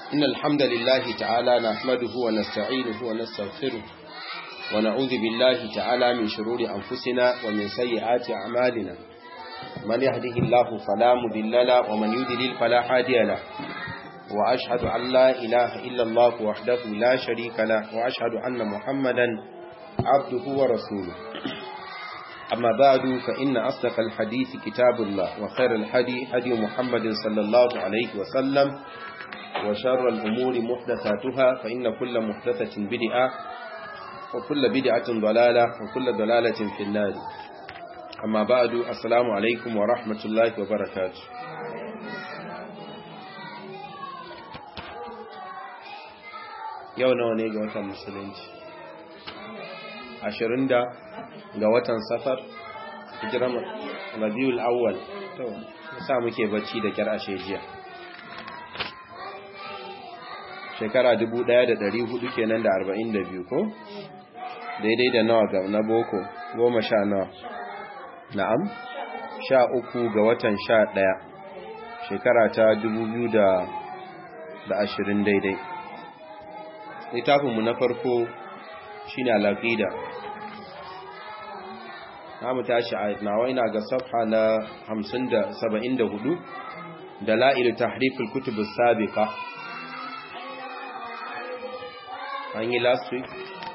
إن الحمد لله تعالى نحمده ونستعينه ونستغفره ونعوذ بالله تعالى من شرور أنفسنا ومن سيئات أعمالنا من يهده الله فلا مضل له ومن يضلل فلا هادي له وأشهد أن لا إله إلا الله وحده لا شريك له وأشهد أن محمدا عبده ورسوله أما بعد فإن أصدق الحديث كتاب الله وخير الحدي هدي محمد صلى الله عليه وسلم وشر الأمور محدثاتها فإن كل محدثة بدعة وكل بدعة ضلالة وكل ضلالة في النار أما بعد السلام عليكم ورحمة الله وبركاته yau nawa ne ga watan musulunci ashirin da ga watan safar hijiran rabiul awwal to sa muke bacci da kyar ashe jiya shekara 1400 kenan da 42 ko daidai da nawa ga na boko goma sha nawa na'am sha uku ga watan sha ɗaya shekara ta 2020 daidai littafinmu na farko shine al-aqida mu tashi a nawa ina ga safha na 74 dalail tahrif al-kutub as-sabiqa an yi last week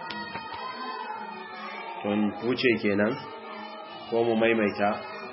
tun wuce kenan ko mu maimaita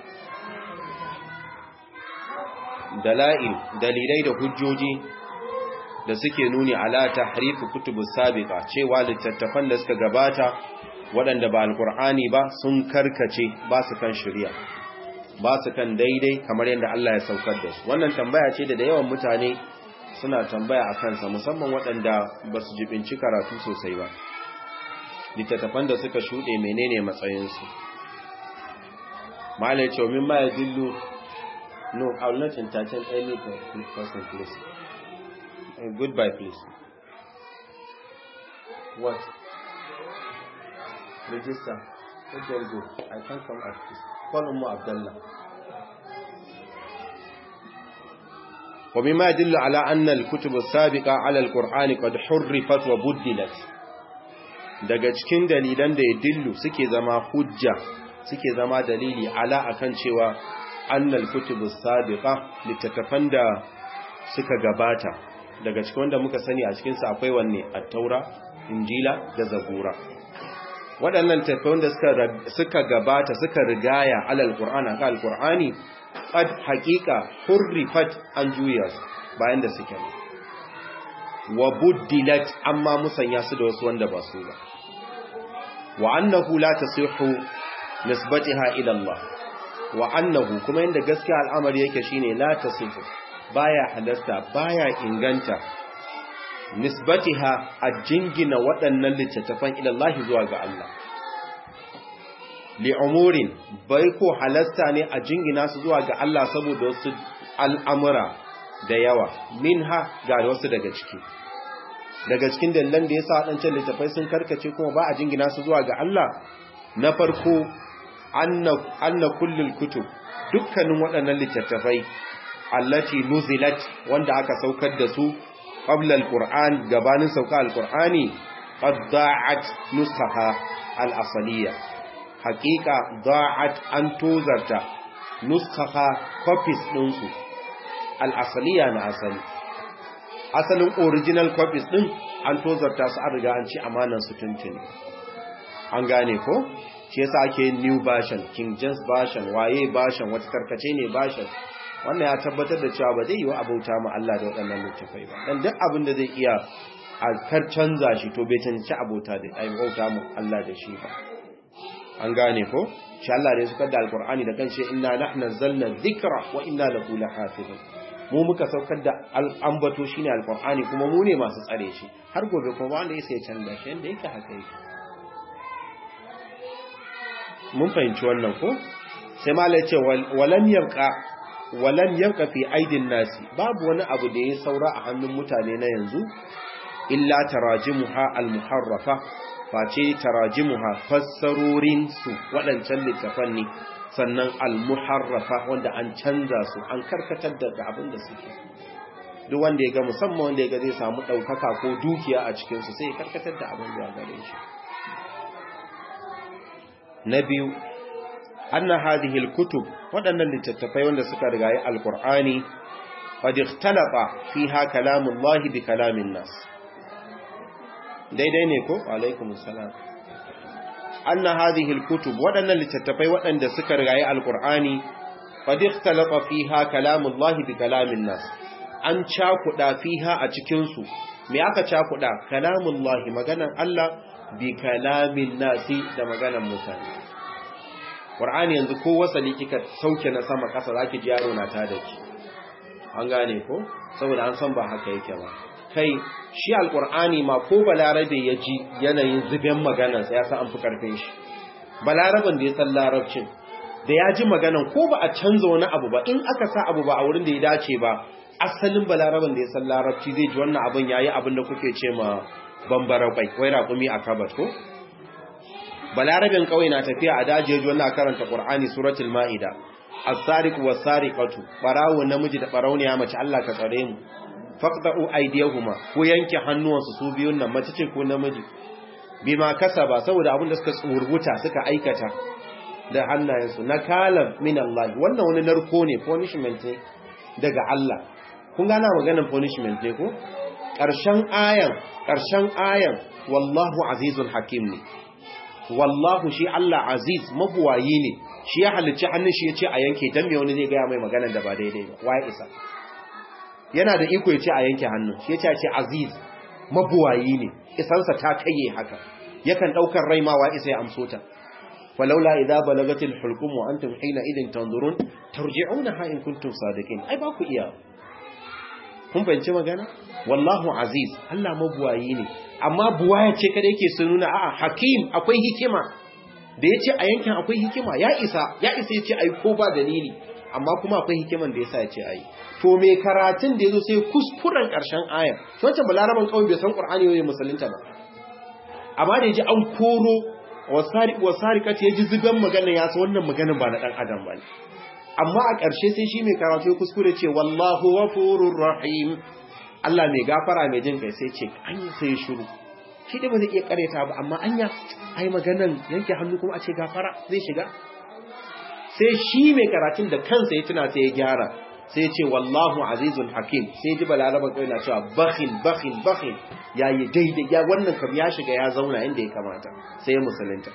dalail dalilai da hujjoji da suke nuni ala tahrifu kutubus sabiqa cewa littattafan da suka gabata waɗanda ba alkur'ani ba sun karkace ba su kan shari'a ba su kan daidai kamar yadda Allah ya saukar da su wannan tambaya ce da da yawan mutane suna tambaya a kansa musamman waɗanda ba su jibinci karatu sosai ba littattafan da suka shuɗe menene matsayinsu malai ce min ma ya dillu no i will not entertain any person please Uh, goodbye, please. What? Register. Let them go. I can't come at this. Call Ummu Abdullah. ومما يدل على أن الكتب السابقة على القرآن قد حرفت وبدلت daga cikin dalilan da ya dillu suke zama hujja suke zama dalili ala akan cewa annal kutubus sabiqa littattafan da suka gabata daga cikin wanda muka sani a cikinsa akwai wanne attaura injila da zabura waɗannan tafiyan da suka gabata suka rigaya alal qur'ana ka alqur'ani qad haqiqa hurrifat an juya bayan da suke wa buddilat amma musanya su da wasu wanda ba su ba wa annahu la tasihhu nisbatiha ila Allah wa annahu kuma inda gaskiya al'amari yake shine la tasihhu baya halasta baya inganta nisbatiha a jingina waɗannan littattafan ilallahi zuwa ga Allah li'umurin bai ko halasta ne a jingina su zuwa ga Allah saboda wasu al'amura da yawa minha ga wasu daga ciki daga cikin dalilan da ya sa waɗancan littattafai sun karkace kuma ba a jingina su zuwa ga Allah na farko anna kullul kutub dukkanin waɗannan littattafai allati nuzilat wanda aka saukar da su qabla alquran gabanin sauka alqurani qad da'at nuskhaha al-asliya haqiqa da'at an tozarta nuskhaha copies din su al-asliya na asali asalin original copies din an tozarta su an riga an ci amanan su tuntuni an gane ko shi yasa ake new version king james version waye version wata karkace ne version wannan ya tabbatar da cewa ba zai yi wa abauta ma Allah da waɗannan littafai ba dan duk abin da zai iya a kar canza shi to bai cancanci abota da ai bauta mu Allah da shi ba an gane ko insha Allah da suka da alqur'ani da kanshi inna nahnu nazzalna dhikra wa inna lahu lahafizun mu muka saukar da ambato shine alqur'ani kuma mu ne masu tsare shi har gobe kuma wanda yake sai canza shi yanda yake haka yake mun fahimci wannan ko sai malai ce walam yabqa walam yabqa fi aidin nasi babu wani abu da ya saura a hannun mutane na yanzu illa tarajimuha almuharrafa face tarajimuha fassarorin su waɗancan littafan ne sannan almuharrafa wanda an canza su an karkatar da abin da suke duk wanda ya ga musamman wanda ya ga zai samu ɗaukaka ko dukiya a cikinsu sai ya karkatar da abin da ya gare shi na biyu anna hadhihi alkutub waɗannan littattafai wanda suka rigayi alqur'ani qad ikhtalafa fiha kalamullahi bi kalamin nas daidai ne ko alaikum assalam anna hadhihi alkutub waɗannan littattafai waɗanda suka rigayi alqur'ani qad ikhtalafa fiha kalamullahi bi kalamin nas an cakuda fiha a cikin su me aka cakuda kalamullahi maganan Allah bi kalamin nasi da maganan mutane Qur'ani yanzu ko wasali kika sauke na sama kasa zaki ji yaro na ta da ki an gane ko saboda an san ba haka yake ba kai shi alqur'ani ma ko balarabe ya ji yanayin zuben maganar sa ya san an fi karfin shi balaraban da ya san larabcin da ya ji maganan ko ba a canza wani abu ba in aka sa abu ba a wurin da ya dace ba asalin balaraban da ya san larabci zai ji wannan abin yayi abin da kuke ce ma bambara kwai wai raƙumi a kabat ko balarabin kawai na tafiya a daji ya ji wannan karanta qur'ani suratul maida as-sariq was-sariqatu barawo namiji da barauniya mace Allah ka tsare mu faqta'u aydiyahuma ko yanke hannuwansu su biyun nan mace ce ko namiji bima kasaba saboda abin da suka tsurguta suka aikata da hannayensu nakalan min Allah wannan wani narko ne punishment ne daga Allah kun gana maganar punishment ne ko ƙarshen ayan ƙarshen ayan wallahu azizun hakim ne wallahu shi Allah aziz mabuwayi ne shi ya halicci hannun shi ya ce a yanke dan me wani zai gaya mai maganar da ba daidai ba waye isa yana da iko ya ce a yanke hannun shi ya ce ce aziz mabuwayi ne isansa ta kaiye haka yakan daukar rai ma wa isa ya amso ta falaula idza balagatil hulqum wa antum hina idin tanzurun tarji'unaha in kuntum sadiqin ai ba ku iya kun fahimci magana wallahu aziz Allah mabuwayi ne amma buwaya ce kada yake sun nuna a'a hakim akwai hikima da yace a yankin akwai hikima ya isa ya isa yace ai ko ba dalili amma kuma akwai hikiman da yasa yace ai to me karatun da yazo sai kuskuren karshen aya to wancan balaraban kawai bai san qur'ani ne musulunta ba amma da yaji an koro wasari wasariqati yaji zuban magana ya san wannan maganar ba na dan adam bane amma a ƙarshe sai shi mai karatu ya kuskure ce wallahu ghafurur rahim Allah mai gafara mai jin kai sai ce anya sai shiru shi da ba zai iya kareta ba amma anya ai maganan yanke hannu kuma a ce gafara zai shiga sai shi mai karatun da kansa ya tuna sai ya gyara sai ya ce wallahu azizun hakim sai ji balaraba kai na cewa bakhin bakhin bakhin yayi daidai ya wannan kam ya shiga ya zauna inda ya kamata sai ya musulunta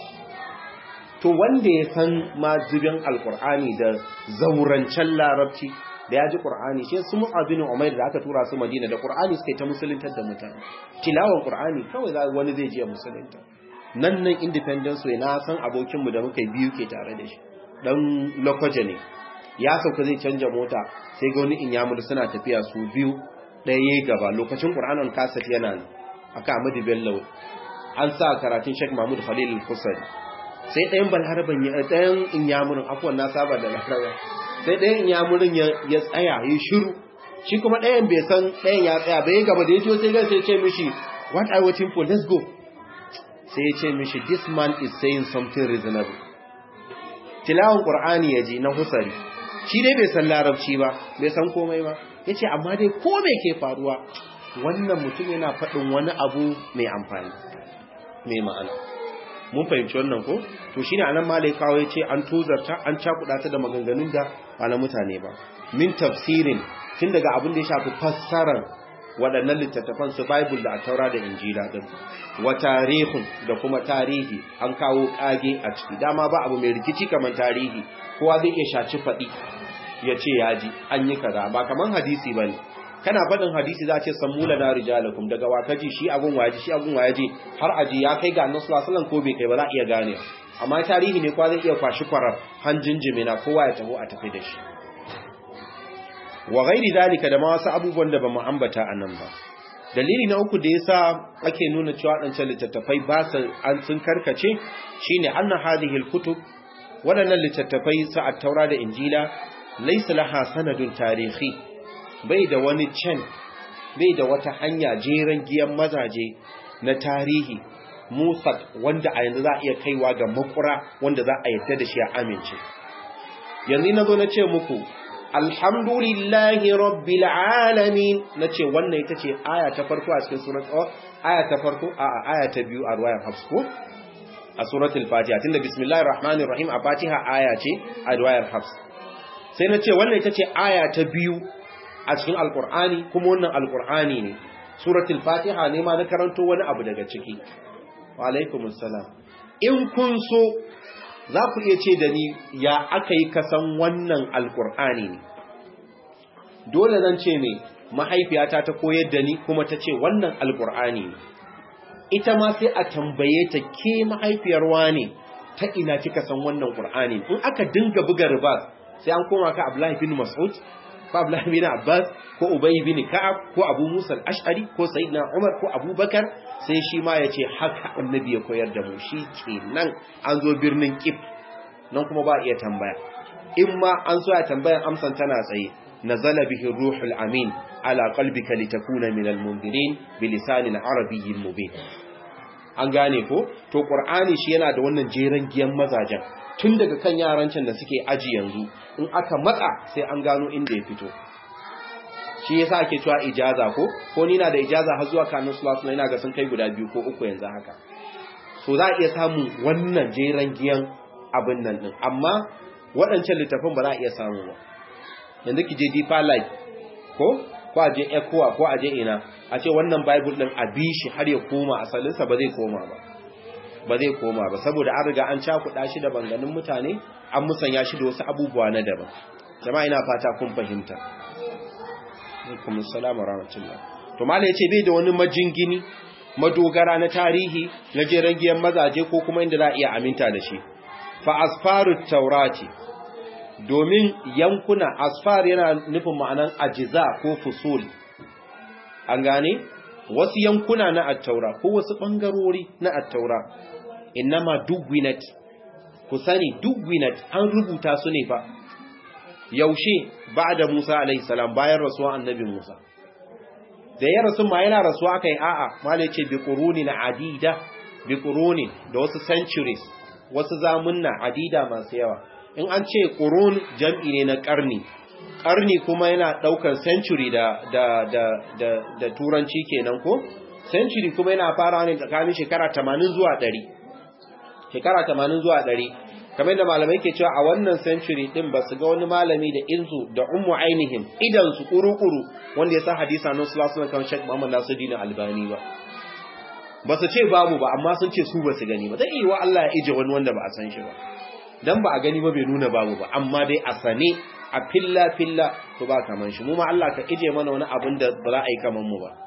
to wanda ya san ma zubin alkur'ani da zaurancen larabci da ya ji ƙur'ani shi su mu'abinin umair da aka tura su madina da ƙur'ani suka yi ta musuluntar da mutane tilawan ƙur'ani kawai wani zai je musulunta nan nan independence way na san abokinmu da muka biyu ke tare da shi dan lokaja ne ya sauka zai canja mota sai ga wani inyamur suna tafiya su biyu ɗaya gaba lokacin ƙur'anin kaset yana nan aka amadu bello an sa karatun sheikh mahmud khalil al-kusari sai ɗayan balharaban ya ɗayan inyamurin afuwan na saba da larawa sai ɗayan inyamurin ya tsaya ya shiru shi kuma ɗayan bai san ɗayan ya tsaya bai gaba da ya ciwo sai sai ce mishi what are waiting for let's go sai ya ce mishi this man is saying something reasonable tilawan qur'ani ya ji na husari shi dai bai san larabci ba bai san komai ba ya ce amma dai ko me ke faruwa wannan mutum yana faɗin wani abu mai amfani mai ma'ana mun fahimci wannan ko to shine anan malai kawo yace an tozarta an cakuda ta da maganganun da ba na mutane ba min tafsirin tun daga abin da ya shafi fassarar waɗannan littattafan su bible da taura da injila din wa tarihun da kuma tarihi an kawo kage a ciki dama ba abu mai rikici kamar tarihi kowa zai iya shaci faɗi ya ce ya ji an yi kaza ba kamar hadisi bane kana faɗin hadisi za a ce sammula na rijalakum daga wakaji shi agun waje shi agun waje har aji ya kai ga annabi sallallahu ko bai kai ba za a iya gane amma tarihi ne kwa zai iya kwashi kwarar hanjin jimina kowa ya taho a tafi da shi wa ghairi dalika da ma wasu abubuwan da bamu ambata anan ba dalili na uku da yasa ake nuna cewa wadancan littattafai ba su an sun karkace shine anna hadhihi alkutub wadannan littattafai sa at-taura da injila laysa laha sanadun tarihi bai da wani can bai da wata hanya jeren giyan mazaje na tarihi musad wanda a yanzu za a iya kaiwa ga makura wanda za a yadda da shi a amince yanzu na zo na ce muku alhamdulillahi rabbil alamin nace wannan ita ce aya ta farko a cikin surat aya ta farko a aya ta biyu a ruwayar hafs ko a suratul fatiha tunda bismillahir rahmanir rahim a fatiha aya ce a ruwayar hafs sai nace wannan ita ce aya ta biyu a cikin alqur'ani kuma wannan alqur'ani ne suratul fatiha ne ma na karanto wani abu daga ciki wa alaikumus salam in kun so za ku iya ce da ni ya aka yi kasan wannan alkur'ani ne dole zan ce mai mahaifiyata ta koyar da ni kuma ta ce wannan alkur'ani ne ita ma sai a tambaye ta ke mahaifiyar wane ta ina kika san wannan qur'ani in aka dinga buga ribas sai an koma ka Abdullahi bin Mas'ud ko Abdullahi bin Abbas ko Ubay bin Ka'ab ko Abu Musa al-Ash'ari ko Sayyidina Umar ko Abu Bakar sai shi ma ya ce haka annabi ya koyar da mu shi kenan an zo birnin Kif nan kuma ba iya tambaya in ma an so ya tambaya amsan tana tsaye nazala bihi ruhul amin ala qalbika litakuna minal mundirin bilisanin arabiyyin mubin an gane ko to qur'ani shi yana da wannan jeran giyan mazajen tun daga kan yaran can da suke aji yanzu in aka matsa sai an gano inda ya fito shi yasa ake cewa ijaza ko ko ni na da ijaza har zuwa kanin sallallahu alaihi ga sun kai guda biyu ko uku yanzu haka so za a iya samun wannan jeran giyan abin nan din amma waɗancan littafin ba za a iya samu ba yanzu ki je deeper life ko ko a je ecowa ko a je ina a ce wannan bible din a bi shi har ya koma asalinsa ba zai koma ba ba zai koma ba saboda an riga an cakuɗa shi da banganin mutane an musanya shi da wasu abubuwa na daban jama'a ina fata kun fahimta alaikum assalam wa rahmatullah to mala yace bai da wani majingini madogara na tarihi na jeran giyan mazaje ko kuma inda za a iya aminta da shi fa asfarut taurati domin yankuna asfar yana nufin ma'anan ajiza ko fusul an gane wasu yankuna na attaura ko wasu bangarori na attaura innama dugwinat ku sani dugwinat an rubuta su ne fa yaushe da Musa alaihi salam bayan rasuwa annabi Musa da ya rasu ma yana rasuwa kai a'a malai ce bi quruni na adida bi quruni da wasu centuries wasu zamunna adida masu yawa in an ce qurun jam'i ne na karni karni kuma yana daukar century da da da da, da turanci kenan ko century kuma yana fara ne tsakanin shekara 80 zuwa 100 shekara 80 zuwa 100 kamar da malamai ke cewa a wannan century din ba su ga wani malami da inzu da ummu ainihin idan su kuru-kuru wanda ya sa hadisa nan sallallahu alaihi wasallam Sheikh Muhammad Nasiruddin Albani ba ba su ce babu ba amma sun ce su ba su gani ba zai yi wa Allah ya ije wani wanda ba a san shi ba dan ba a gani ba bai nuna babu ba amma dai a sane a filla filla to ba kaman shi mu ma Allah ka ije mana wani abin da ba za a yi kaman mu ba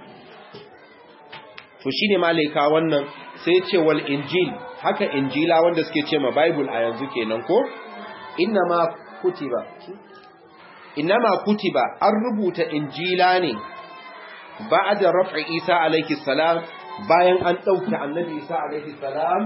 to shine malaika wannan sai ya ce wal injil haka injila wanda suke ce ma bible a yanzu kenan ko innama kutiba innama kutiba an rubuta injila ne ba'da raf'i isa alayhi salam bayan an dauke annabi isa alayhi salam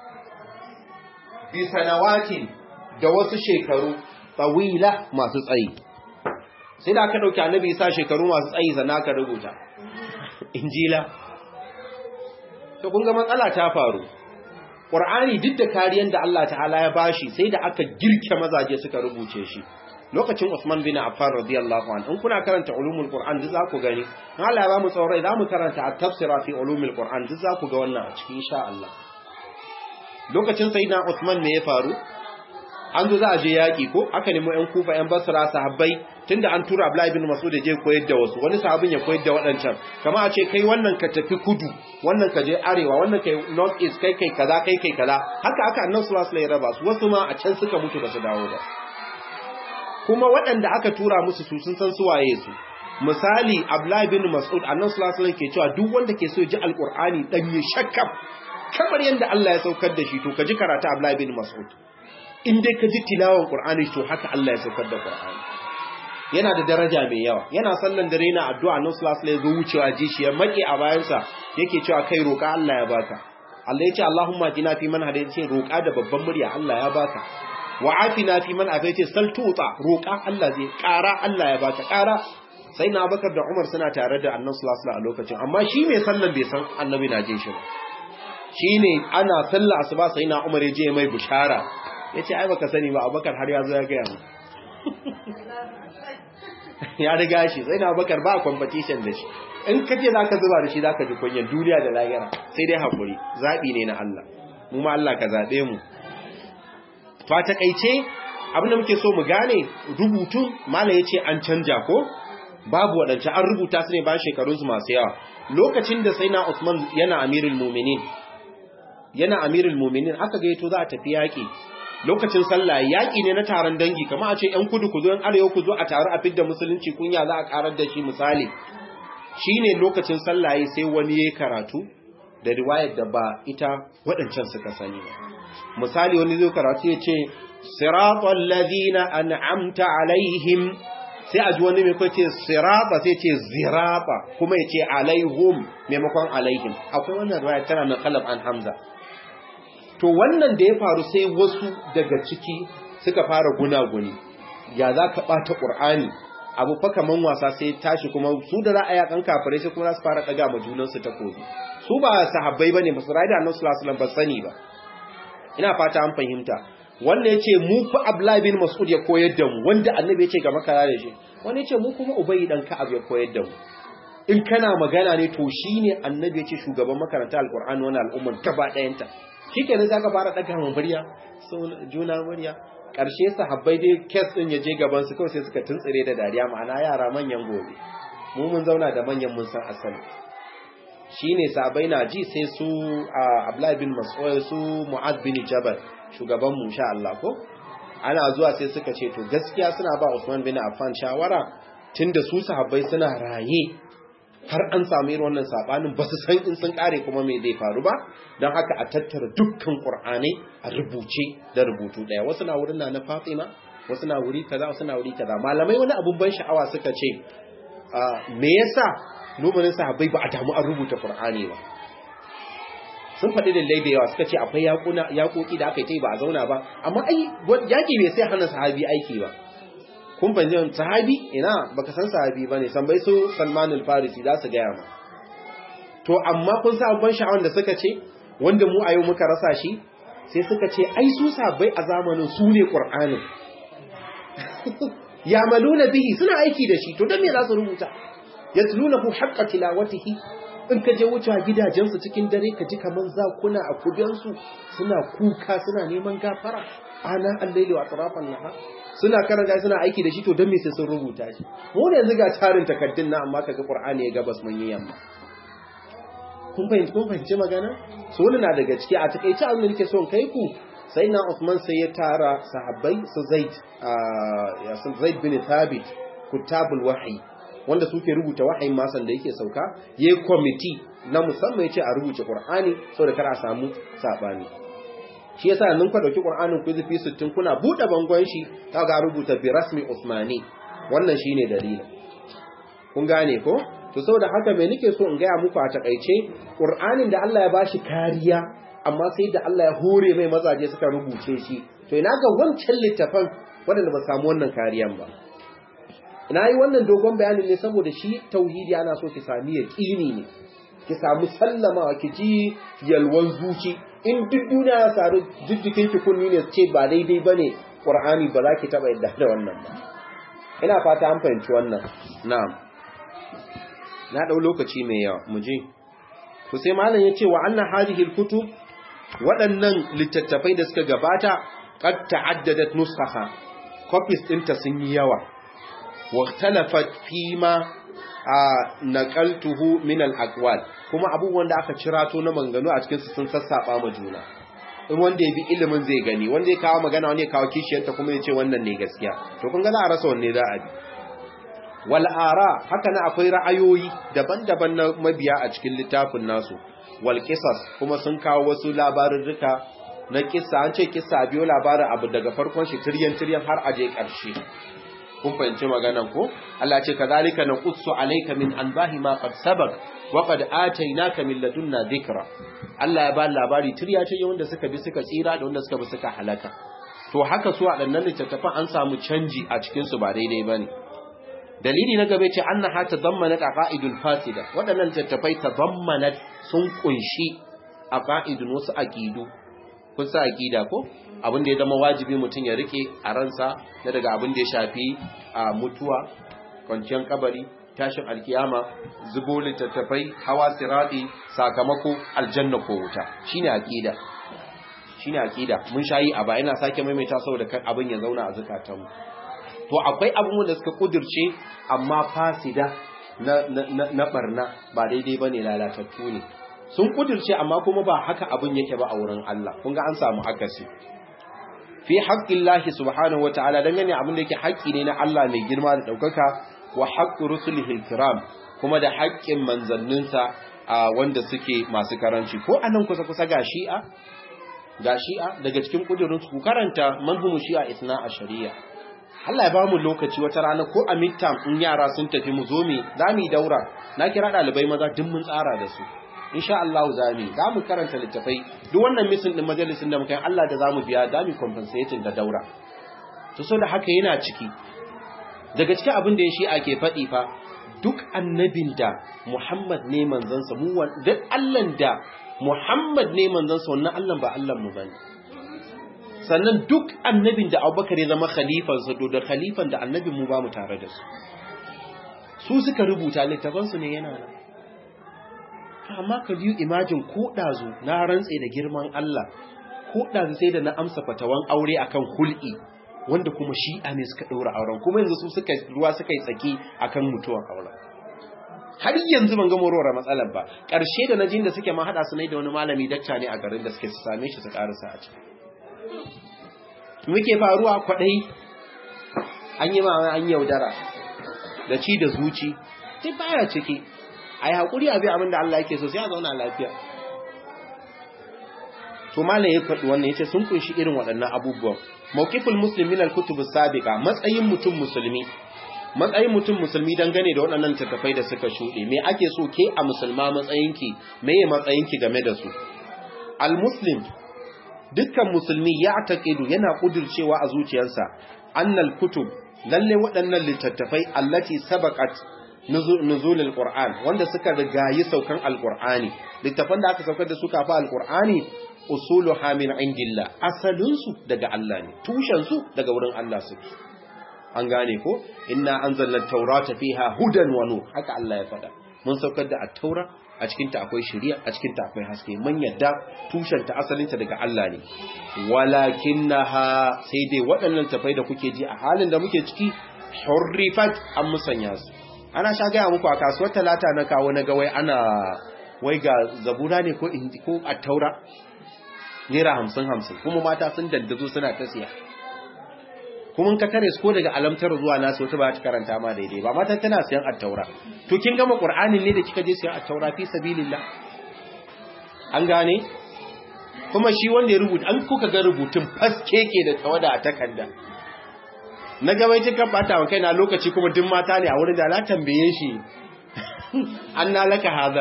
bi sanawatin da wasu shekaru tawila masu tsayi sai da aka dauke annabi isa shekaru masu tsayi sannan aka rubuta injila to kun ga matsala ta faru Qur'ani duk da kariyar da Allah ta'ala ya bashi sai da aka girke mazaje suka rubuce shi lokacin Usman bin Affan radiyallahu anhu in kuna karanta ulumul Qur'an duk za ku gani Allah ya ba mu tsaurai za mu karanta at-tafsira fi ulumul Qur'an duk za ku ga wannan a cikin insha Allah lokacin sayyidina Usman me ya faru an zo za a je yaki ko aka nemo ƴan kufa ƴan basra sahabbai tunda an tura Abdullahi bin Mas'ud ya je koyar da wasu wani sahabin ya koyar da waɗancan kamar a ce kai wannan ka tafi kudu wannan ka je arewa wannan kai north east kai kai kaza kai kai kaza haka aka annabi sallallahu alaihi wasallam ya raba su wasu ma a can suka mutu ba su dawo ba kuma waɗanda aka tura musu su sun san su waye su misali Abdullahi bin Mas'ud annabi sallallahu alaihi wasallam ke cewa duk wanda ke so ya ji alqur'ani dan ya shakkab kamar yanda Allah ya saukar da shi to ka ji karatu Abdullahi bin Mas'ud in dai ka ji tilawan qur'ani to haka Allah ya saukar da qur'ani yana da daraja mai yawa yana sallan dare na addu'a nan sallallahu alaihi wasallam wucewa ji shi ya maki a bayansa yake cewa kai roƙa Allah ya baka Allah ya ce Allahumma jina fi man hadayta ce roƙa da babban murya Allah ya baka wa afina fi man afaita sal tuta roƙa Allah zai ƙara Allah ya baka ƙara sai na Abubakar da Umar suna tare da Annabi sallallahu alaihi wasallam a lokacin amma shi mai sallan bai san Annabi na jin shi ba shine ana sallah asuba sai na Umar ya je mai bushara yace ai baka sani ba Abubakar har ya zo ya ga mu ya riga shi sai na bakar ba competition da shi in ka ce za ka zuba da shi za ka ji kunyan duniya da lahira sai dai haƙuri zaɓi ne na Allah mu ma Allah ka zaɓe mu to a taƙaice abinda muke so mu gane rubutun mala ya ce an canja ko babu waɗance an rubuta su ne bayan shekarunsu masu yawa lokacin da sai na Usman yana amirul muminin yana amirul muminin aka gaito za a tafi yaƙi lokacin sallah yaƙi ne na taron dangi kama a ce ‘yan kudu ku zo ‘yan arewa ku zo a taru a fidda musulunci kunya za a ƙarar da shi misali shi ne lokacin sallah sai wani ya karatu da riwayar da ba ita waɗancan suka sani ba misali wani zai karatu ya ce siratul ladina an'amta alaihim sai a ji wani mai kwace sirata sai ce zirata kuma ya ce alaihum maimakon alaihim akwai wannan riwayar tana na kalab an hamza to wannan da ya faru sai wasu daga ciki suka fara gunaguni ya za ka ɓata ƙur'ani abu fa kaman wasa sai tashi kuma su da ra'aya kan kafirai sai kuma su fara ɗaga ma junansu ta kobi su ba sahabbai bane ba su rayu da annabi sallallahu alaihi wasallam ba sani ba ina fata an fahimta wanda yace mu fa Abdullah bin Mas'ud ya koyar da mu wanda annabi yace ga makara da shi wanda yace mu kuma Ubay dan Ka'ab ya koyar da mu in kana magana ne to shine annabi yace shugaban makaranta alqur'ani wannan al'umman gaba ɗayanta shikenan zaka fara daga mu murya so juna murya karshe sahabbai dai kes din yaje gaban su kawai sai suka tuntsire da dariya ma'ana yara manyan gobe mu mun zauna da manyan mun san asali shine sahabbai na ji sai su Abdullah bin Mas'ud su Mu'adh bin Jabal shugaban mu sha Allah ko ana zuwa sai suka ce to gaskiya suna ba Usman bin Affan shawara tunda su sahabbai suna raye har an samu irin wannan sabanin ba su san in sun kare kuma me zai faru ba don haka a tattara dukkan qur'anai a rubuce da rubutu daya wasu na wurin na Fatima wasu na wuri kaza wasu na wuri kaza malamai wani abun ban sha'awa suka ce me yasa lumanin sahabbai ba a damu an rubuta qur'ani ba sun faɗi dalilai da yawa suka ce akwai yakuna yakoki da aka yi ba a zauna ba amma ai yaki bai sai hana sahabi aiki ba kun fahimci sahabi ina baka san sahabi bane tambayi su Salman al-Farisi za su gaya ma to amma kun sa ban sha'awan da suka ce wanda mu a yau muka rasa shi sai suka ce ai su sahabbai a zamanin su ne Qur'anin yamaluna bihi suna aiki da shi to dan me za su rubuta yatlunahu haqqa tilawatihi in ka je wuce gidajensu cikin dare ka ji kaman zakuna a kudansu suna kuka suna neman gafara ana al-laili wa atrafan nahar suna karanta suna aiki da shi to don me sai sun rubuta shi mu ne yanzu ga tarin takaddun na amma kaga qur'ani ya gabas mun yi yamma kun fahimci kun fahimci magana so wannan na daga ciki a takeice abin da nake so kai ku sai na Uthman sai ya tara sahabbai su Zaid ya sun Zaid bin Thabit kutabul wahyi wanda suke rubuta wahayin masan da yake sauka yayi committee na musamman yace a rubuce qur'ani saboda kar a samu sabani shi yasa nan ku dauki Qur'anin ku zufi 60 kuna bude bangon shi kaga rubuta bi rasmi Usmani wannan shine dalilin kun gane ko to saboda haka me nake so in ga muku a takeice Qur'anin da Allah ya bashi kariya amma sai da Allah ya hore mai mazaje suka rubuce shi to ina ga wancan littafan wanda ba samu wannan kariyan ba ina yi wannan dogon bayanin ne saboda shi tauhidi ana so ki sami yaqini ne ki samu sallama ki ji yalwan zuci in duk duniya ya saru jijjikin ki kunni ne ce ba daidai bane qur'ani ba za ki taba yadda da wannan ba ina fata an fahimci wannan na'am na dau lokaci mai yawa mu je to sai malam yace wa anna hadhihi alkutub waɗannan littattafai da suka gabata qad ta'addadat nusakha copies ɗinta sun yi yawa wa ikhtalafat fima a naqaltuhu min al-aqwal kuma abubuwan da aka cirato na manganu a cikin su sun sassaba ma juna in wanda ya bi ilimin zai gani wanda ya kawo magana wanda ya kawo kishiyarta kuma ya ce wannan ne gaskiya to kun ga za a rasa wanne za a bi wal ara haka na akwai ra'ayoyi daban-daban na mabiya a cikin littafin nasu wal qisas kuma sun kawo wasu labarurruka na kissa an ce kissa biyo labarin abu daga farkon shi tiryan tiryan har aje karshe kun fahimci maganan ko Allah ce kazalika naqussu alayka min anbahi ma qad sabaq wa qad atainaka min ladunna dhikra Allah ya ba labari tirya ce wanda suka bi suka tsira da wanda suka bi suka halaka to haka su waɗannan littattafan an samu canji a cikin su ba daidai bane dalili na gaba ce annaha tadammanat aqaidul fasida waɗannan littattafai tadammanat sun kunshi aqaidun wasu aqidu kun sa aqida ko abin da ya zama wajibi mutum ya rike a ransa na daga abin da ya shafi a mutuwa kwanciyar kabari tashin alkiyama zubo littattafai hawa sirati sakamako aljanna ko wuta shine aqida shine aqida mun shayi a ba ina sake maimaita saboda kan abin ya zauna a zakatanmu to akwai abubuwan da suka kudirce amma fasida na na na barna ba daidai bane lalatattu ne sun kudirce amma kuma ba haka abin yake ba a wurin Allah kun ga an samu akasi fi haqqillahi subhanahu wataala dangane abin da yake haƙƙi ne na Allah mai girma da daukaka wa haqqi rusulihi kiram kuma da haƙƙin manzanninsa wanda suke masu karanci ko anan kusa kusa ga shi'a ga shi'a daga cikin kudurin ku karanta manhumu shi'a isna a shari'a Allah ya ba mu lokaci wata rana ko a midterm in yara sun tafi mu zo mi za mu yi daura na kira ɗalibai maza duk mun tsara da su insha Allah za mu za mu karanta littafai duk wannan misin din majalisin da muka yi Allah da za mu biya za mu compensating da daura to so da haka yana ciki daga cikin abin da ya shi ake faɗi fa duk annabin da Muhammad ne manzansa mu duk Allah da Muhammad ne manzansa wannan Allah ba Allah mu bane sannan duk annabin da Abubakar ya zama khalifansa to da khalifan da annabin mu ba mu tare da su su suka rubuta littafansu ne yana nan amma ka biyu imajin ko ɗazu na rantse da girman Allah ko ɗazu sai da na amsa fatawan aure akan hul'i wanda kuma shi'a ne suka ɗaura auren kuma yanzu su suka ruwa suka yi tsaki akan mutuwar auren har yanzu ban ga morowar matsalar ba ƙarshe da najin da suke ma haɗa su ne da wani malami dakta ne a garin da suke su same shi su ƙarasa a ciki muke faruwa kwaɗai an yi ma an yaudara da ci da zuci duk baya ciki a yi haƙuri a bi abin da Allah yake so sai a zauna lafiya to malam ya faɗi wannan yace sun kunshi irin waɗannan abubuwan mawqiful muslim min al-kutub as-sabiqa matsayin mutum musulmi matsayin mutum musulmi dangane da waɗannan tattafai da suka shuɗe me ake so ke a musulma matsayinki me ye matsayinki game da su al-muslim dukkan musulmi ya taqidu yana kudircewa a zuciyarsa annal kutub lalle waɗannan littattafai allati sabaqat nuzul alquran wanda suka rigayi saukan alqurani littafan da aka saukar da su kafa alqurani usuluha min indillah asalin su daga Allah ne tushen su daga wurin Allah suke an gane ko inna anzalna taurata fiha hudan wa nur haka Allah ya faɗa mun saukar da at-taura a cikin ta akwai shari'a a cikin ta akwai haske mun yadda tushen ta asalin ta daga Allah ne walakinnaha sai dai waɗannan tafai da kuke ji a halin da muke ciki hurrifat an musanya su ana sha gaya muku a kasuwar talata na kawo na gawai ana wai ga zabura ne ko ko a taura naira hamsin hamsin kuma mata sun dandazo suna ta siya kuma ka tare su ko daga alamtar zuwa nasu wata ba ta karanta ma daidai ba mata tana siyan attaura to kin gama qur'anin ne da kika je siyan attaura fi sabilillah an gane kuma shi wanda ya rubuta an kuka ga rubutun faskeke da tawada a takarda na gabai cikin bata wa kaina lokaci kuma duk mata ne a wurin da na tambaye shi an na laka haza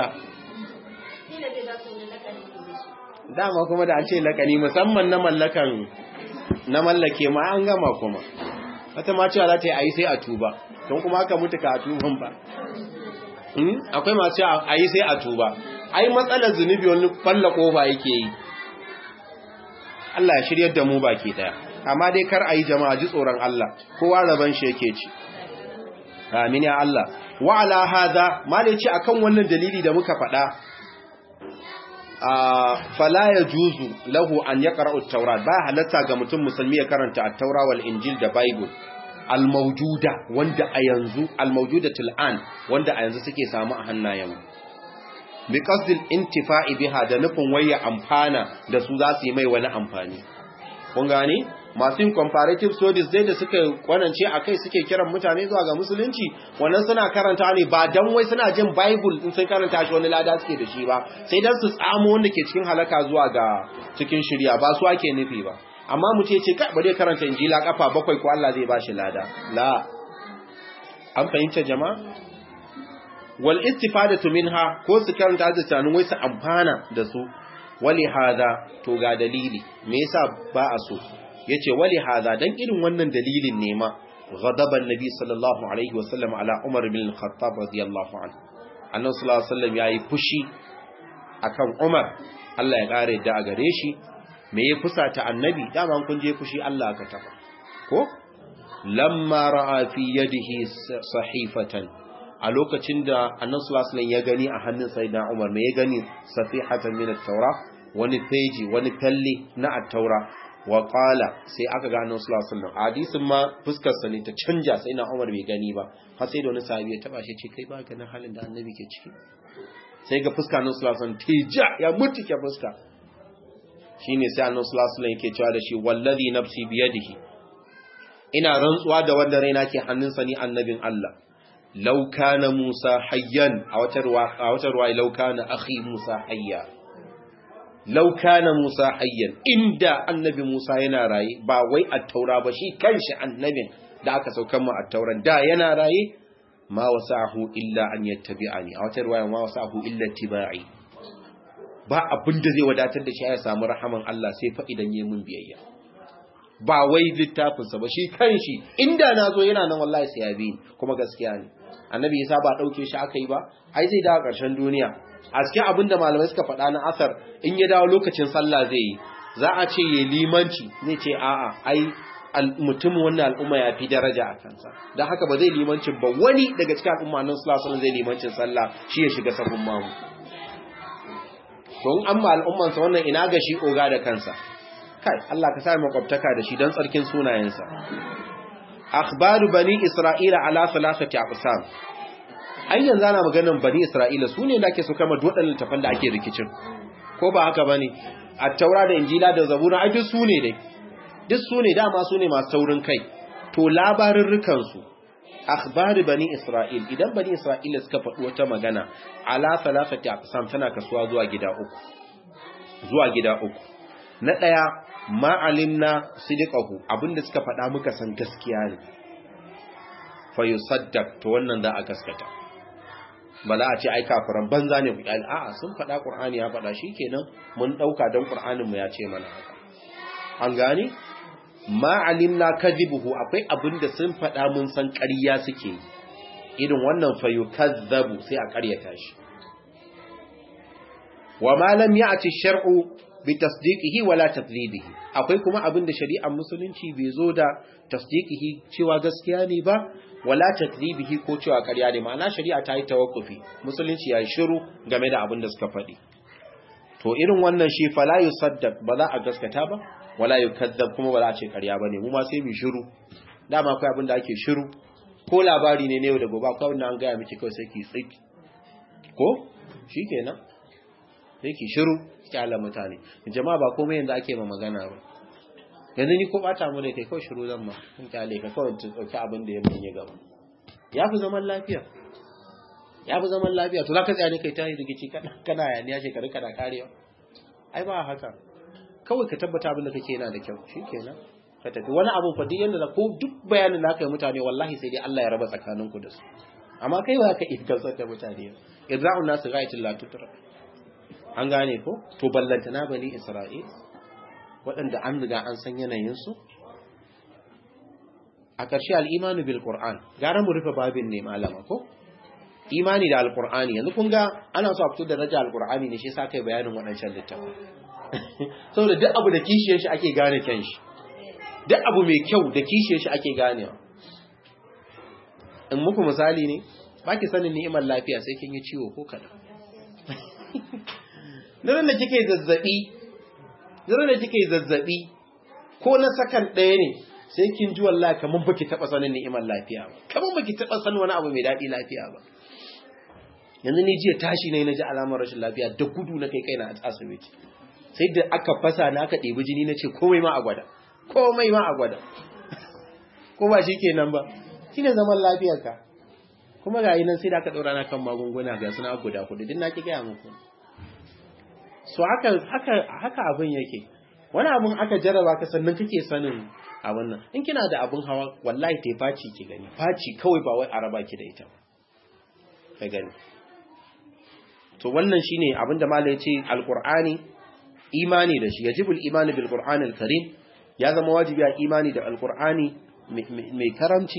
dama kuma da an ce lakani musamman na mallakan na mallake ma an gama kuma wata ma cewa za ta yi a yi sai a tuba don kuma aka mutu ka a tuban ba akwai masu a yi sai a tuba ai matsalar zunubi wani falla kofa yake yi Allah ya shiryar da mu baki daya amma dai kar a yi jama'a ji tsoron Allah kowa raban shi yake ci amin ya Allah wa ala hada malici akan wannan dalili da muka faɗa fala ya juzu lahu an ya ƙara'u taurat ba halatta ga mutum musulmi ya karanta a taura wal injil da bible al-mawjuda wanda a yanzu al-mawjuda til'an wanda a yanzu suke samu a hannayen bi qasdil intifa'i biha da nufin waya amfana da su za su yi mai wani amfani kun gane masu yin comparative studies dai da suka kwanance a kai suke kiran mutane zuwa ga musulunci wannan suna karanta ne ba dan wai suna jin bible in sun karanta shi wani lada suke da shi ba sai dan su tsamo wanda ke cikin halaka zuwa ga cikin shirya ba su ake nufi ba amma mu ce ce kai bare karanta injila kafa bakwai ko Allah zai ba shi lada la an fahimta jama'a wal istifadatu minha ko su karanta da tunanin wai su amfana da su wali hada to ga dalili me yasa ba a so yace wali hada dan irin wannan dalilin ne ma ghadaban nabi sallallahu alaihi wasallam ala umar bin al-khattab radiyallahu anhu annabi sallallahu alaihi wasallam yayi fushi akan umar Allah ya kare da a gare shi me ya fusata annabi dama kun je fushi Allah ka taba ko lamma ra'a fi yadihi sahifatan a lokacin da annabi sallallahu alaihi ya gani a hannun sayyidina Umar me ya gani safihatan min at-taura wani peji wani falle na at-taura wa qala sai aka ga annabi sallallahu alaihi wasallam hadisin ma fuskar sa ne ta canja sai na Umar bai gani ba har sai da wani sahabi ya taba shi ce kai ba ganin halin da annabi ke ciki sai ga fuska annabi sallallahu alaihi wasallam tija ya mutuke fuska shine sai annabi sallallahu alaihi wasallam yake cewa da shi wallazi nafsi biyadihi ina rantsuwa da wanda raina ke hannunsa ni annabin Allah law kana Musa hayyan a wata ruwa a wata ruwa law kana akhi Musa hayya law kana Musa hayyan inda annabi Musa yana raye ba wai at-taura ba shi kanshi annabin da aka saukar mu at-tauran da yana raye ma wasahu illa an yattabi'ani a wata ruwa ma wasahu illa tibai ba abin da zai wadatar da shi ya samu rahaman Allah sai fa idan yi mun biyayya ba wai littafinsa ba shi kanshi inda na zo yana nan wallahi sai ya bi kuma gaskiya ne annabi yasa ba dauke shi aka yi ba ai zai dawo ƙarshen duniya a cikin abin da malamai suka faɗa na asar in ya dawo lokacin sallah zai yi za a ce ya limanci zai ce a'a ai mutumin wannan al'umma ya fi daraja a kansa don haka ba zai limancin ba wani daga cikin al'umma nan sallah zai limancin sallah shi ya shiga sahun mamu don an ma al'ummansa wannan ina ga shi oga da kansa kai Allah ka sa makwabtaka da shi don tsarkin sunayensa akhbaru bani isra'ila ala thalathati aqsam ai yanzu ana maganar bani isra'ila sune da ake so kama dodan littafan da ake rikicin ko ba haka bane at-taura da injila da zabura ai duk sune dai duk sune dama sune masu taurin kai to labarin rukan su akhbari bani isra'il idan bani isra'ila suka faɗi wata magana ala thalathati aqsam tana kasuwa zuwa gida uku zuwa gida uku na daya ma'alimna sidiqahu abinda suka faɗa muka san gaskiya ne fa yusaddaq to wannan za a gaskata ba za a ce ai kafiran banza ne ku kyale a'a sun faɗa qur'ani ya faɗa shikenan mun dauka dan qur'anin mu ya ce mana haka an gane ma'alimna kadhibuhu akwai abinda sun faɗa mun san ƙarya suke yi irin wannan fa yukazzabu sai a ƙaryata shi wa ma lam ya'ti shar'u bi tasdiqihi wala takdhibihi akwai kuma abin da shari'ar musulunci bai zo da tasdiqihi cewa gaskiya ne ba wala takdhibihi ko cewa ƙarya ne ma'ana shari'a ta yi tawakkufi musulunci ya shiru game da abin da suka faɗi to irin wannan shi fala yusaddaq ba za a gaskata ba wala yukadzab kuma ba za a ce ƙarya bane mu ma sai mu shiru dama akwai abin da ake shiru ko labari ne ne yau da gobe akwai wanda an gaya miki kawai sai ki tsiki ko shikenan sai ki shiru kyala mutane jama'a ba komai yanda ake ma magana ba yanzu ni ko bata mu da kai kawai shiru zan ma in kyale ka kawai ta dauki abin da ya mun ya gaba ya fi zaman lafiya ya fi zaman lafiya to zaka tsaya ne kai tayi rigici kana kana yaniya shekaru kana karewa ai ba haka kawai ka tabbata abin da kake yana da kyau shikenan ka tafi wani abu fa duk yanda ko duk bayanin da aka yi mutane wallahi sai dai Allah ya raba tsakaninku da su amma kai ba ka ifkansar da mutane idza'un nasu ghayatul la tutra an gane ko to ballanta na bani isra'il waɗanda an riga an san yanayinsu a ƙarshe al'imanu bil qur'an gara mu rufe babin ne malama ko imani da alqur'ani yanzu kun ga ana so a fito da daraja alqur'ani ne shi yasa kai bayanin waɗancan littafin saboda duk abu da kishiyar shi ake gane kyan shi duk abu mai kyau da kishiyar shi ake ganewa in muku misali ne ba ki sanin ni'imar lafiya sai kin yi ciwo ko kaɗan Nirin da kike zazzabi, nirin da kike zazzabi, ko na sakan ɗaya ne, sai kin ji wallahi kamar baki taɓa sanin ni'imar lafiya ba, kamar baki taɓa sanin wani abu mai daɗi lafiya ba. Yanzu ni jiya tashi ne na ji alamar rashin lafiya da gudu na kai kaina a asibiti. Sai da aka fasa na aka ɗebi jini na ce komai ma a gwada, komai ma a gwada. Ko ba shi kenan ba, shi ne zaman lafiyarka. Kuma ga yi nan sai da aka ɗaura na kan magunguna ga suna guda kudu, duk na ki gaya muku. so haka haka haka abin yake wani abin aka jarraba ka sannan kake sanin abin nan in kina da abin hawa wallahi tai faci ki gani faci kawai ba wai araba ki da ita ka gani to wannan shine abin da malai yace alqur'ani imani da shi yajibul imani bil qur'anil karim ya zama wajibi a imani da alqur'ani mai karamci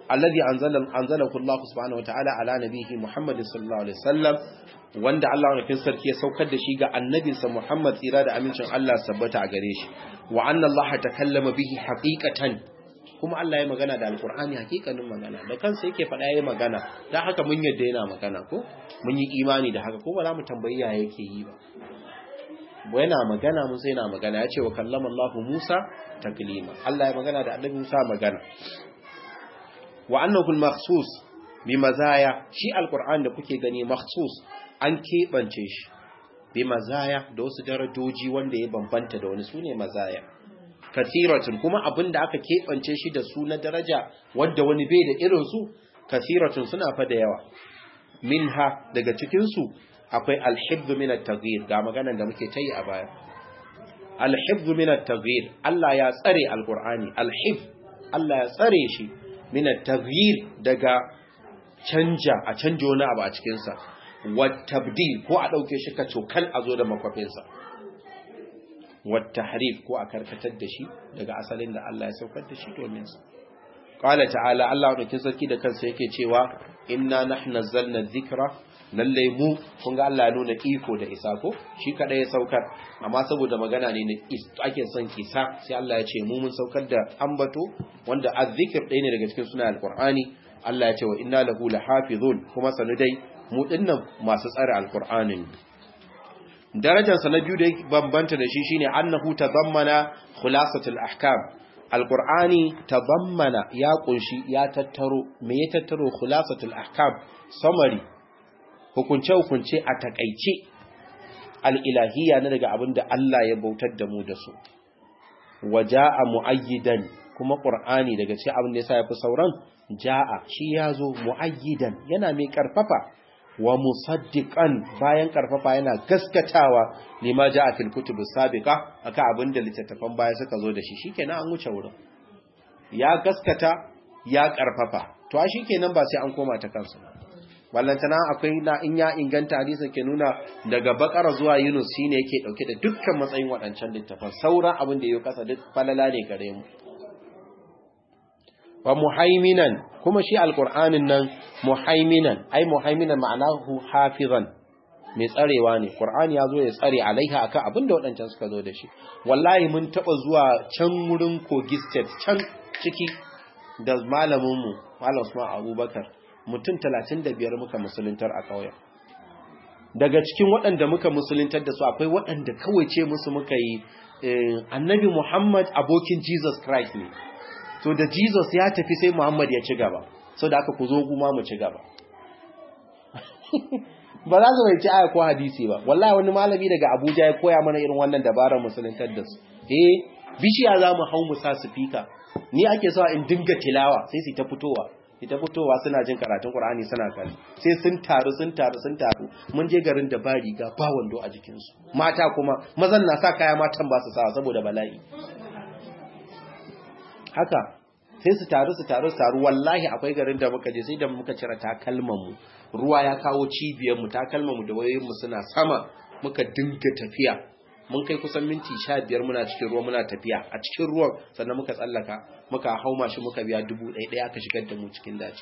alladhi anzala anzalahu Allah subhanahu wataala ala nabihi Muhammad sallallahu alaihi wasallam wanda Allah wani sarki ya saukar da shi ga annabinsa Muhammad tsira da amincin Allah sabbata a gare shi wa anna Allah takallama bihi haqiqatan kuma Allah ya magana da alkur'ani hakikanin magana da kansa yake faɗa yayi magana dan haka mun yadda yana magana ko mun yi imani da haka ko ba za mu tambayi ya yake yi ba yana magana mun sai yana magana yace wa kallama Allah Musa taklima Allah ya magana da annabi Musa magana wa annahu al-makhsus bi mazaya shi alkur'ani da kuke gani makhsus an keɓance shi bi mazaya da wasu darajoji wanda ya bambanta da wani sune mazaya kathiratun kuma abinda aka keɓance shi da su na daraja wadda wani bai da irin su kathiratun suna fa da yawa minha daga cikin su akwai alhibbu min at-taghyir ga maganar da muke tayi a baya alhibbu min at-taghyir Allah ya tsare alqur'ani alhib Allah ya tsare shi min at-taghyir daga canja a canja wani abu a cikin sa tabdil ko a ɗauke shi ka cokal a zo da makwafinsa harif ko a karkatar da shi daga asalin da Allah ya saukar da shi domin su qala ta'ala Allah ɗauki sarki da kansa yake cewa inna nahnu nazzalna dhikra lalle mu kun ga Allah ya nuna iko da isa ko shi kada ya saukar amma saboda magana ne ake son kisa sai Allah ya ce mu mun saukar da ambato wanda azzikr ɗaya ne daga cikin sunan alqur'ani Allah ya ce wa inna lahu lahafizun kuma sanu dai mu dinnan masu tsare alqur'anin darajarsa na biyu da bambanta da shi shine annahu tadammana khulasatul ahkam alqur'ani tadammana ya kunshi ya tattaro me ya tattaro khulasatul ahkam summary hukunce hukunce a takaice alilahiyya na daga abinda Allah ya bautar da mu da su waja'a muayyidan kuma qur'ani daga cikin abin da yasa yafi sauran ja'a shi yazo muayyidan yana mai karfafa wa musaddiqan bayan karfafa yana gaskatawa lima jaa fil kutub sabiqa aka abinda littattafan baya suka zo da shi shikenan an wuce wurin ya gaskata ya karfafa to a shikenan ba sai an koma ta kansu ballantana akwai na in ya inganta hadisi ke nuna daga bakara zuwa yunus shine yake dauke da dukkan matsayin wadancan littafan sauran abin da yake kasa duk falala ne gare mu wa muhaiminan kuma shi alqur'anin nan muhaiminan ai muhaiminan ma'anahu hafizan mai tsarewa ne qur'ani ya zo ya tsare alaiha akan abinda wadancan suka zo da shi wallahi mun taba zuwa can wurin kogi state can ciki da malamin mu malam Usman Abubakar mutum 35 muka musuluntar a kauyen daga cikin waɗanda muka musuluntar da su akwai waɗanda kawai ce musu muka yi annabi Muhammad abokin Jesus Christ ne so da Jesus ya tafi sai Muhammad ya ci gaba so da aka ku zo kuma mu ci gaba ba za su mai ci aya ko hadisi ba wallahi wani malami daga Abuja ya koya mana irin wannan dabarar musuluntar da su eh bishiya za mu hau mu sa speaker ni ake sawa in dinga tilawa sai su ta fitowa ita fitowa suna jin karatun Qur'ani suna kalli sai sun taru sun taru sun taru mun je garin da ba riga ba wando a jikinsu mata kuma mazan na sa kaya matan ba su sawa saboda bala'i haka sai su taru su taru su taru wallahi akwai garin da muka je sai da muka cire takalman mu ruwa ya kawo cibiyar mu takalman mu da wayoyin mu suna sama muka dinga tafiya mun kai kusan minti 15 muna cikin ruwa muna tafiya a cikin ruwan sannan muka tsallaka muka hau mashi muka biya dubu ɗaya ɗaya aka shigar da mu cikin daji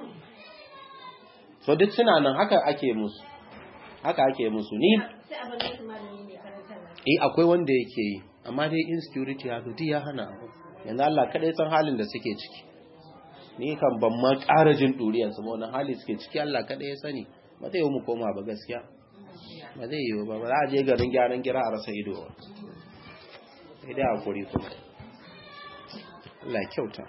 so duk suna nan haka ake musu haka ake musu ni eh akwai wanda yake yi amma dai insecurity haka duk ya hana abu yanzu Allah kadai san halin da suke ciki ni kan ban ma ƙara jin duriyar su ba wannan hali suke ciki Allah kadai ya sani ba zai yi mu koma ba gaskiya ba zai yi ba ba za a je garin gyaran gira a rasa ido ba sai dai hakuri kuma Allah kyauta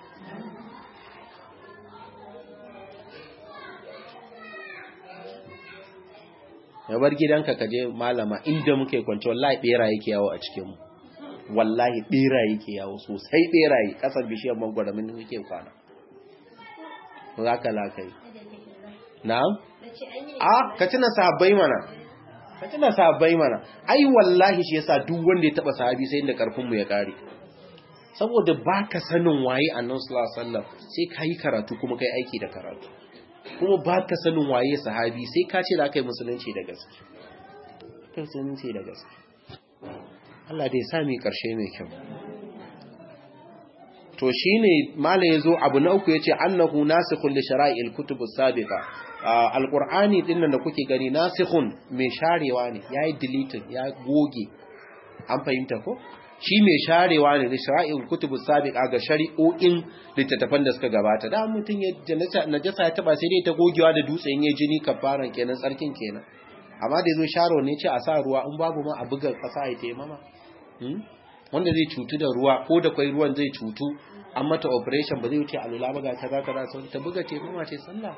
ya bar gidanka ka je malama inda muke kwanci wallahi bera yake yawo a cikin mu wallahi bera yake yawo sosai beraye kasar bishiyar mangwara min yake kwana za ka lakai na'am a ka tuna sahabbai mana ka tuna sahabbai mana ai wallahi shi yasa duk wanda ya taba sahabi sai inda karfin mu ya kare saboda baka sanin waye annabi sallallahu alaihi wasallam sai kai karatu kuma kai aiki da karatu kuma baka sanin waye sahabi sai ka ce da kai musulunci da gaske kai musulunci da gaske Allah dai sa mu karshe mai kyau to shine mala yazo abu na uku yace annahu nasikhun li shara'il kutub as-sabiqa alqur'ani dinnan da kuke gani nasikhun mai sharewa ne yayi deleting ya goge an fahimta ko shi mai sharewa ne da shara'il kutub as-sabiqa ga shari'o'in littattafan da suka gabata da mutun ya najasa ya taba sai dai ta gogewa da dutsen ya jini kafaran kenan tsarkin kenan amma da yazo sharo ne ce a sa ruwa in babu ma a buga kasa ya taimama wanda zai cutu da ruwa ko da kwai ruwan zai cutu an mata operation ba zai wuce alula ba ga ta za ka za ta buga ce mama ce sallah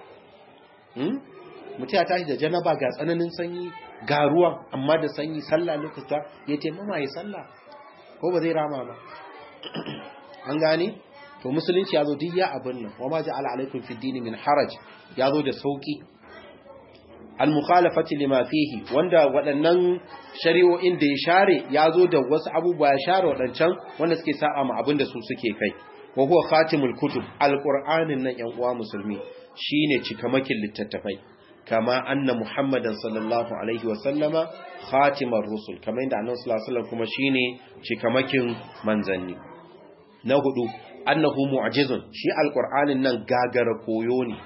mutum ya tashi da janaba ga tsananin sanyi ga ruwan amma da sanyi sallah lokuta ya ce mama ya sallah ko ba zai rama ba an gane to musulunci ya zo duk ya abin nan wa ma ja'ala alaikum fi dini min haraj ya zo da sauki al-mukhalafati lima fihi wanda waɗannan shari'o'in da ya share ya zo da wasu abubuwa ya share waɗancan wanda suke sa'a ma abin da su suke kai wa huwa khatimul kutub al-qur'anin nan yan uwa musulmi shine cikamakin littattafai kama anna muhammadan sallallahu alaihi wa sallama khatimar rusul kamar yadda annabi sallallahu alaihi wasallam kuma shine cikamakin manzanni na hudu annahu mu'jizun shi al-qur'anin nan gagara koyo ne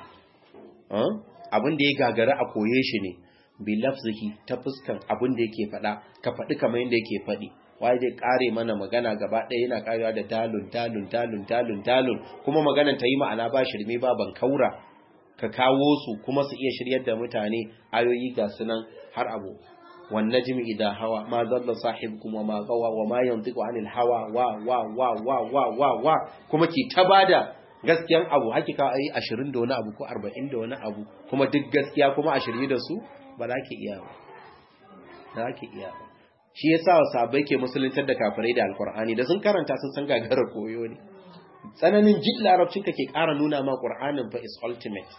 abin da ya gagara a koye shi ne bi lafzihi ta fuskan abin da yake faɗa ka faɗi kamar yadda yake faɗi waye zai kare mana magana gaba ɗaya yana karewa da dalun dalun dalun dalun dalun kuma maganan ta yi ma'ana ba shirme ba ban kaura ka kawo su kuma su iya shiryar da mutane ayoyi ga sunan har abu wan najmi idha hawa ma dalla sahibukum wa ma gawa wa ma yantiqu anil hawa wa wa wa wa wa wa wa kuma ki ta bada gaskiyan abu hakika ayi 20 da wani abu ko 40 da wani abu kuma duk gaskiya kuma a shirye da su ba za ki iya ba za ki iya ba shi yasa sahabbai ke musuluntar da kafirai da alqur'ani da sun karanta sun san gagara koyo ne tsananin jin larabcin ka ke ƙara nuna ma qur'anin fa is ultimate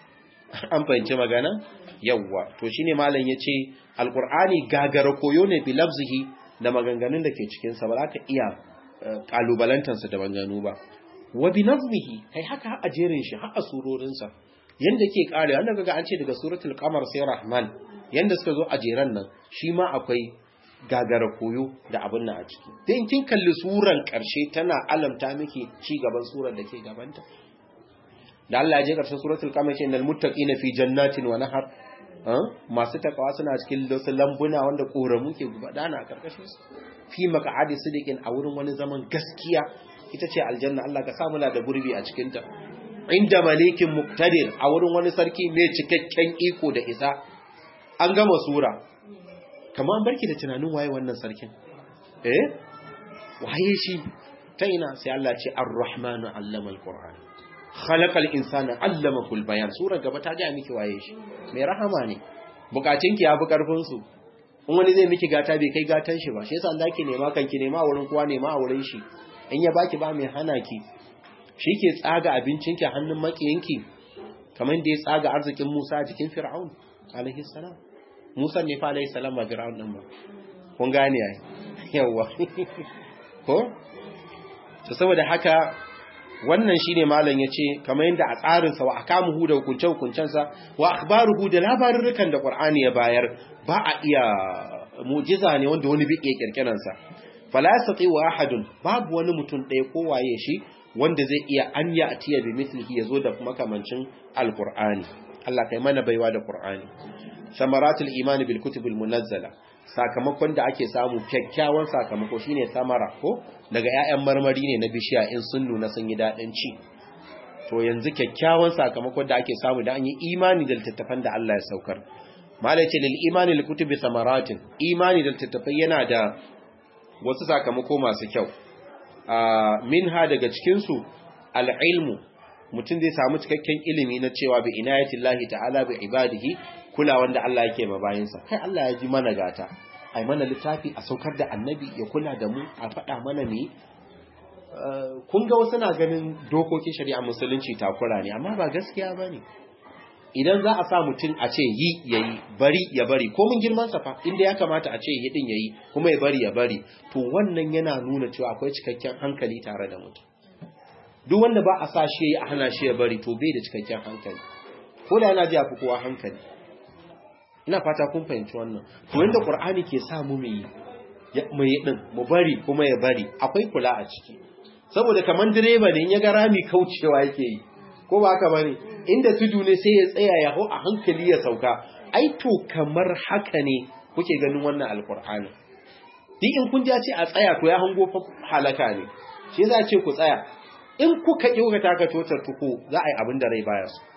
an fahimci magana yawwa to shine malam yace alqur'ani gagara koyo ne bi lafzihi da maganganun da ke cikin sa ba za ka iya kalubalantansa da maganganu ba wa bi nazmihi kai haka a jerin shi har a surorin sa yanda ke kare wanda kaga an ce daga suratul qamar sai rahman yanda suka zo a jeran nan shi ma akwai gagara koyo da abin nan a ciki dan kin kalli suran karshe tana alamta miki ci gaban surar da ke gabanta da Allah ya je karshen suratul qamar ce innal muttaqina fi jannatin wa nahar masu takawa suna cikin wasu lambuna wanda koramu ke gudana a karkashin su fi maq'adi sidiqin a wurin wani zaman gaskiya ita ce aljanna Allah ka samu da gurbi a cikin ta inda malikin muqtadir a wurin wani sarki mai cikakken iko da isa an gama sura kamar an barki da tunanin waye wannan sarkin eh waye shi ta ina sai Allah ce ar-rahmanu allama al-qur'an khalaqal insana allamahu al-bayan sura gaba ta ga miki waye shi mai rahama ne bukatun ki yafi karfin su in wani zai miki gata bai kai gatan shi ba shi yasa Allah ki nema kan ki nema wurin kowa nema a wurin shi in ya baki ba mai hana ki shi ke tsaga abincin ki hannun makiyanki kamar da ya tsaga arzikin Musa a jikin Fir'aun alaihi salam Musa ne fa alaihi salam ba Fir'aun din ba kun gane ai yawa ko to saboda haka wannan shine malam yace kamar yadda a tsarin sa wa akamuhu da hukunce hukuncen sa wa akhbaruhu da labarurukan da Qur'ani ya bayar ba a iya mu'jiza ne wanda wani bi iya kirkiran sa fala yastati wa ahadun babu wani mutum ɗaya ko waye shi wanda zai iya an ya atiya bi mithlihi yazo da makamancin alqur'ani Allah kai mana baiwa da Qur'ani samaratul imani bil kutubil munazzala sakamakon da ake samu kyakkyawan sakamako shine samara ko daga ƴaƴan marmari ne na bishiya in sun nuna sun yi dadin ci to yanzu kyakkyawan sakamakon da ake samu da an yi imani da littattafan da Allah ya saukar malai ce lil imani lil kutubi samaratin imani da littattafai yana da wasu sakamako masu kyau minha daga cikin su al ilmu mutum zai samu cikakken ilimi na cewa bi inayatillahi ta'ala bi ibadihi kula wanda Allah yake ma bayinsa kai Allah ya ji mana gata ai mana littafi a saukar da annabi ya kula da mu a faɗa mana ne kun ga wasu na ganin dokokin shari'a musulunci takura ne amma ba gaskiya ba ne idan za a sa mutum a ce yi ya yi bari ya bari ko mun girman sa fa inda ya kamata a ce yi din ya yi kuma ya bari ya bari to wannan yana nuna cewa akwai cikakken hankali tare da mutum duk wanda ba a sa shi a hana shi ya bari to bai da cikakken hankali ko da yana ji a fi kowa hankali ina fata kun fahimci wannan to yanda qur'ani ke sa mu yi mu yi din mu bari kuma ya bari akwai kula a ciki saboda kaman direba ne ya ga rami kaucewa yake yi ko ba haka bane inda tudu ne sai ya tsaya ya hau a hankali ya sauka ai to kamar haka ne kuke ganin wannan alkur'ani duk in kun ji ce a tsaya to ya hango fa halaka ne shi za a ce ku tsaya in kuka ki kuka taka totar tuko za a yi abin da rai baya su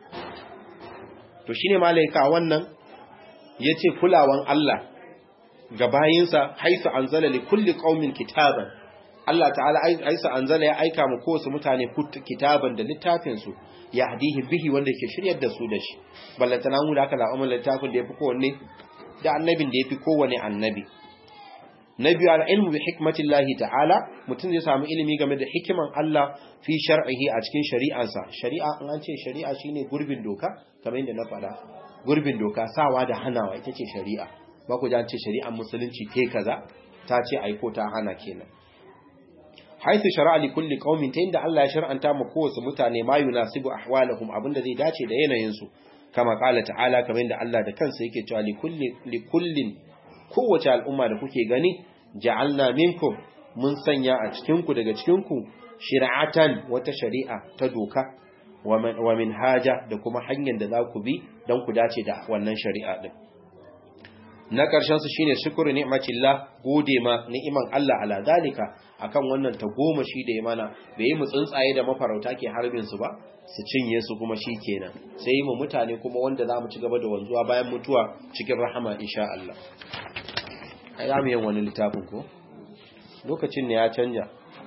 to shine malaika wannan yace kulawan Allah ga bayinsa haisu anzala li kulli qaumin kitaban Allah ta'ala aisa anzala ya aika mu kowace mutane kitaban da littafin su ya hadihi bihi wanda ke shiryar da su da shi ballantana mu da aka la'amma littafin da yafi kowanne da annabin da yafi kowanne annabi na biyu al'ilmu bi hikmatillahi ta'ala mutum zai samu ilimi game da hikiman Allah fi shar'ihi a cikin shari'ansa shari'a in an ce shari'a shine gurbin doka kamar yadda na faɗa gurbin doka sawa da hanawa ita ce shari'a ba ku ji an ce shari'an musulunci te kaza ta ce aiko ta hana kenan haithu shara'a li kulli qaumin ta inda Allah ya shar'anta mu kowace mutane ma yunasibu ahwalahum abinda zai dace da yanayin su kama qala ta'ala kamar yadda Allah da kansa yake cewa li kulli li kullin kowace al'umma da kuke gani ja'alna minkum mun sanya a cikin ku daga cikin ku shir'atan wata shari'a ta doka wa minhaja da kuma hanyar da za ku bi don ku dace da wannan shari'a din na ƙarshen su shine shukuru ni'matillah gode ma ni'iman Allah ala dalika akan wannan ta goma shi da ya mana bai yi mu tsuntsaye da mafarauta ke harbin su ba su cinye su kuma shi kenan sai yi mu mutane kuma wanda za mu ci gaba da wanzuwa bayan mutuwa cikin rahama insha Allah ai za mu yin wani littafin ko lokacin ne ya canja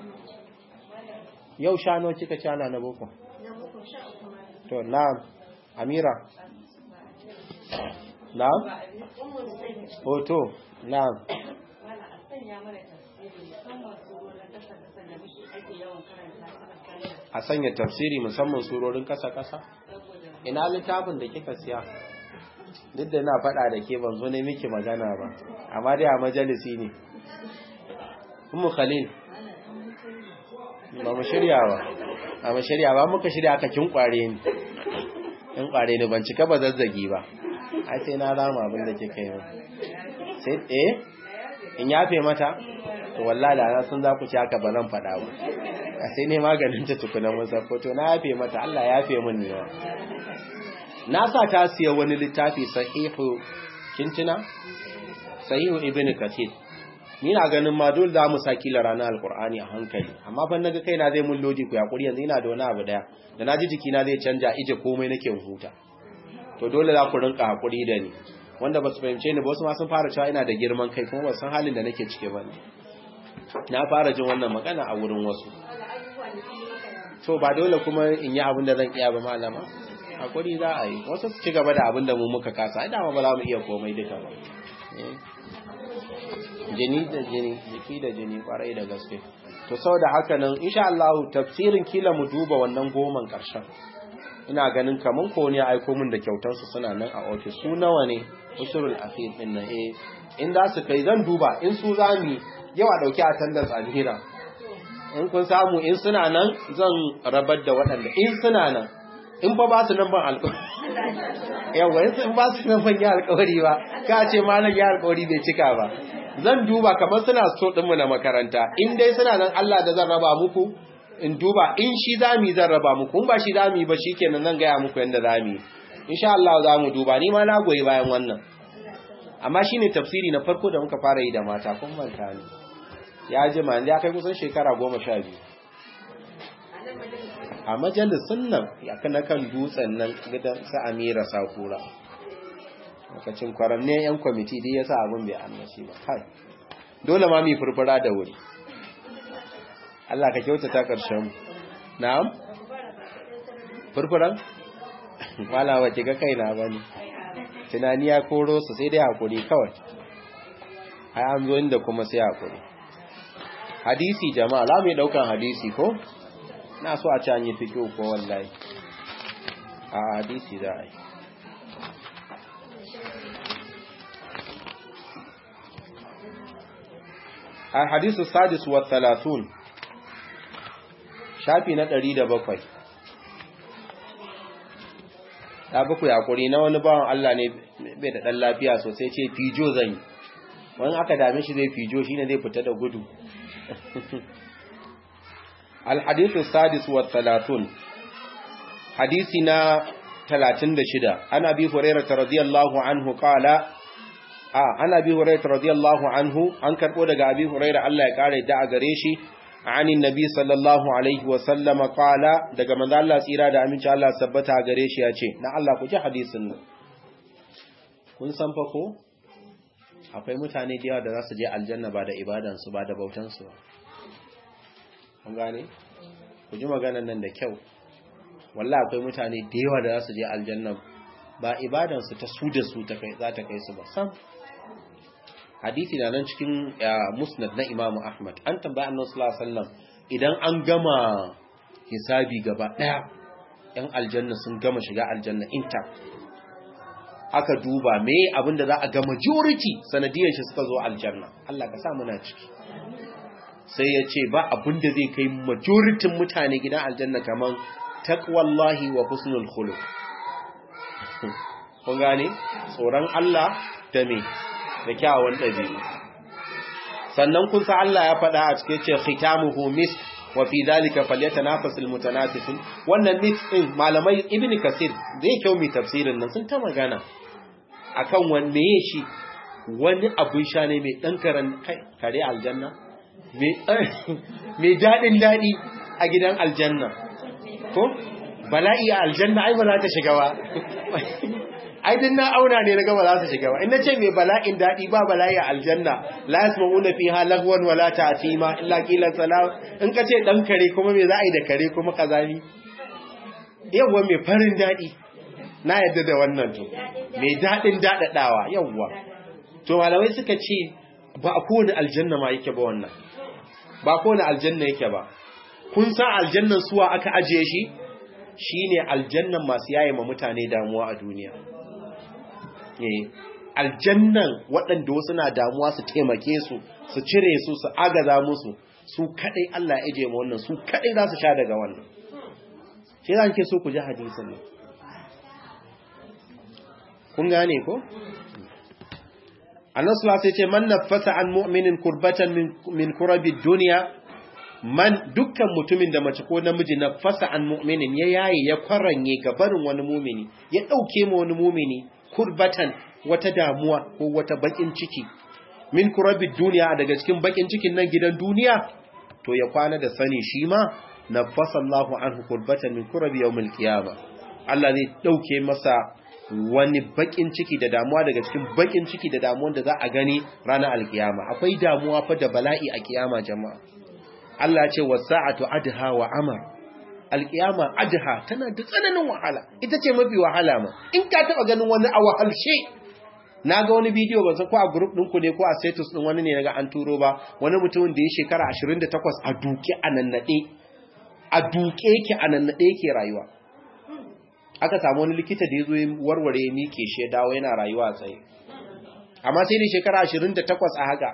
yau shano kika ci ana na boko to na'am amira na'am hoto na'am a sanya tafsiri musamman surorin kasa-kasa ina littafin da kika siya duk da na faɗa da ke ban zo ne miki magana ba amma dai a majalisi ne kuma khalil ba mu shirya ba a mu shirya ba muka shirya aka kin kware ni in kware ni ban cika ba zazzagi ba ai sai na rama abin da kika yi sai eh in yafe mata to wallahi da na sun za ku ci haka ba zan faɗa ba a sai ne maganin ta tukuna masa foto na yafe mata Allah ya yafe min ne na sa ta siya wani littafi sahihu kintina sahihu ibn kathir ni na ganin ma dole za mu saki la ranar alqur'ani a hankali amma fa naga kaina zai mun lodi ku yakuri yanzu ina da wani abu daya da naji jikina zai canja ije komai nake huta to dole za ku rinka hakuri da ni wanda ba su fahimce ni ba wasu ma sun fara cewa ina da girman kai kuma ba san halin da nake cike ba ne na fara jin wannan magana a wurin wasu to ba dole kuma in yi abin da zan iya ba malama hakuri za a yi wasu su ci gaba da abin da mu muka kasa ai dama ba za mu iya komai duka ba jini da jini jiki da jini kwarai da gaske to saboda haka nan insha Allah tafsirin kila mu duba wannan goman karshen ina ganin kaman ko ne aiko min da kyautar su suna nan a office su nawa ne usurul akhir din nan eh in da su kai zan duba in su zami yawa dauki attendance alhira in kun samu in suna nan zan rabar da waɗanda in suna nan in fa ba su nan ban alƙawari yawa in sun ba su nan ban yi alƙawari ba ka ce malam ya alƙawari bai cika ba zan duba kamar suna so ɗinmu na makaranta in dai suna nan Allah da zan raba muku in duba in shi zami zan raba muku in ba shi zami ba shikenan zan gaya muku yanda zami insha Allah za mu duba ni ma na goyi bayan wannan amma shine tafsiri na farko da muka fara yi da mata kun manta ne ya jima ya kai kusan shekara goma sha biyu a majalisun nan ya kana kan dutsen nan gidan sa amira sakura lokacin kwaranne yan kwamiti dai ya sa abin bai annashi ba kai dole ma mu furfura da wuri Allah ka kyautata ƙarshen na'am furfuran wala wace ga kaina bane tunani ya koro su sai dai hakuri kawai ai an zo inda kuma sai hakuri hadisi jama'a za mu yi daukan hadisi ko na so a ci an yi fiƙo ko wallahi a hadisi za a yi الحديث السادس والثلاثون شافي na ɗari da bakwai. ya bakwai hakuri na wani bawan Allah ne bai da ɗan lafiya sosai ce fijo zan yi wani aka dame shi zai fijo shi ne zai fita da gudu الحديث السادس والثلاثون حديثنا ثلاثين شدة عن أبي هريرة رضي الله عنه قال آه عن أبي هريرة رضي الله عنه عن كربو دقى أبي هريرة الله قال دعا قريشي عن النبي صلى الله عليه وسلم قال دقى من الله سيرا دا أمين الله سبتا قريشي يأتي نا الله كجا حديثنا kun san fa ko akwai mutane da yawa da za su je aljanna ba da ibadansu ba da bautansu ba kun gane ku ji maganar nan da kyau walla akwai mutane da yawa da za su je aljanna ba ibadansu ta su da su ta kai za ta kai su ba sam hadisi na nan cikin musnad na imamu ahmad an tambaya annabi sallallahu alaihi wasallam idan an gama hisabi gaba daya yan aljanna sun gama shiga aljanna inta aka duba me abinda za a ga majority sanadiyar shi suka zo aljanna Allah ka sa muna ciki sai ya ce ba abinda zai kai majoritin mutane gidan aljanna kaman taqwallahi wa husnul khuluq kun gane tsoron Allah da me da kyawun dabi'u sannan kun sa Allah ya faɗa a cikin ce khitamuhu mis wa fi dhalika falyatanafasul mutanafisun wannan mis din malamai ibnu kasir zai kyau mi tafsirin nan sun ta magana akan wanne ya shi wani abin sha ne mai ɗan kare aljanna mai daɗin daɗi a gidan aljanna ko bala'i a aljanna ai ba za ta shiga ba ai din na auna ne na gaba za su shiga ba in na ce mai bala'in daɗi ba bala'i a aljanna la yasma'una fiha lagwan wala ta'tima illa qilan salam in ka ce ɗan kare kuma me za a yi da kare kuma kazami yawa mai farin daɗi na yadda da wannan to mai daɗin daɗaɗawa yawwa to malamai suka ce ba a kowane aljanna ma yake ba wannan ba kowane aljanna yake ba kun san aljannan suwa aka ajiye shi shine aljannan masu yaye ma mutane damuwa a duniya aljannan waɗanda wasu na damuwa su taimake su su cire su su agaza musu su kaɗai Allah ya ajiye ma wannan su kaɗai za su sha daga wannan shi za ke so ku ji hadisin nan kun gane ko annabi sallallahu alaihi ce man nafasa an mu'minin kurbatan min kurabi dunya man dukkan mutumin da mace ko namiji nafasa an mu'minin ya yaye ya kwaranye ga barin wani mumini ya dauke ma wani mumini kurbatan wata damuwa ko wata bakin ciki min kurabi dunya daga cikin bakin cikin nan gidan duniya to ya kwana da sani shi ma nafasa Allahu anhu kurbatan min kurabi yawmil qiyamah Allah zai dauke masa wani bakin ciki da damuwa daga cikin bakin ciki da damuwan da za a gani ranar alkiyama akwai damuwa fa da bala'i a kiyama jama'a Allah ce wasa'atu adha wa amar alkiyama adha tana da tsananin wahala ita ce mafi wahala ma in ka taba ganin wani a wahalshe na ga wani bidiyo ban san ko a group ɗinku ne ko a status ɗin wani ne naga an turo ba wani mutumin da ya shekara 28 a duke a nannade a duke yake a nannade yake rayuwa aka samu wani likita da ya zo warware ya miƙe shi ya dawo yana rayuwa a tsaye amma sai da shekara 28 a haka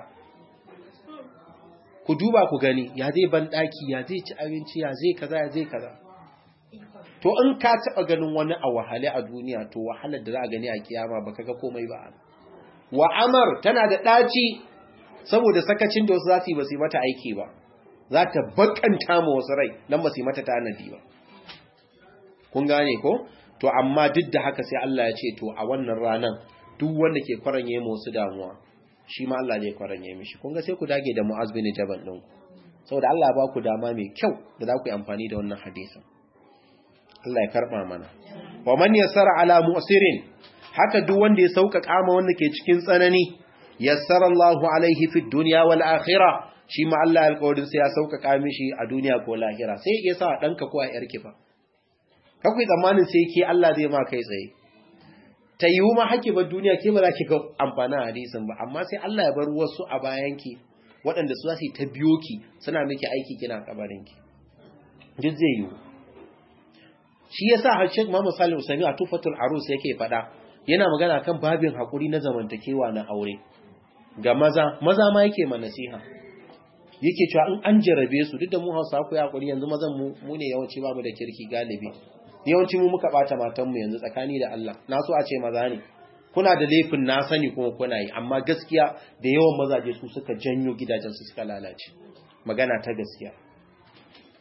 ku duba ku gani ya zai ban ɗaki ya zai ci abinci ya zai kaza ya zai kaza to in ka taɓa ganin wani a wahale a duniya to wahalar da za a gani a kiyama ba ga komai ba wa amar tana da ɗaci saboda sakacin da wasu za su yi ba su yi mata aiki ba za ta bakanta ma wasu rai don ba su yi mata tanadi ba kun gane ko to amma duk da haka sai Allah ya ce to a wannan ranan duk wanda ke kwaranye mu wasu damuwa shi ma Allah zai kwaranye mishi kun ga sai ku dage da Mu'az bin Jabal din ku saboda Allah ba ku dama mai kyau da za ku yi amfani da wannan hadisin Allah ya karba mana wa man yassara ala mu'sirin haka duk wanda ya sauƙaƙa ma wanda ke cikin tsanani yassara Allahu alaihi fid dunya wal akhirah shi ma Allah alƙawarin sai ya sauƙaƙa mishi a duniya ko lahira sai ya sa danka ko a yarki fa kakwai tsammanin sai ke Allah zai ma kai tsaye ta yiwu ma haki ba duniya ke ba za ki ga amfanin hadisin ba amma sai Allah ya bar wasu a bayanki waɗanda su za su ta biyo ki suna miki aiki kina kabarinki duk zai yiwu shi ya sa har Sheikh Muhammad Salim Usami a Tufatul Arus yake faɗa yana magana kan babin haƙuri na zamantakewa na aure ga maza maza ma yake ma nasiha yake cewa in an jarabe su duk da mu Hausa ku haƙuri yanzu mazan mu mu ne yawanci ba mu da kirki galibi yawanci mu muka bata matanmu yanzu tsakani da Allah na so a ce maza ne kuna da laifin na sani kuma kuna yi amma gaskiya da yawan mazaje su suka janyo gidajensu suka lalace magana ta gaskiya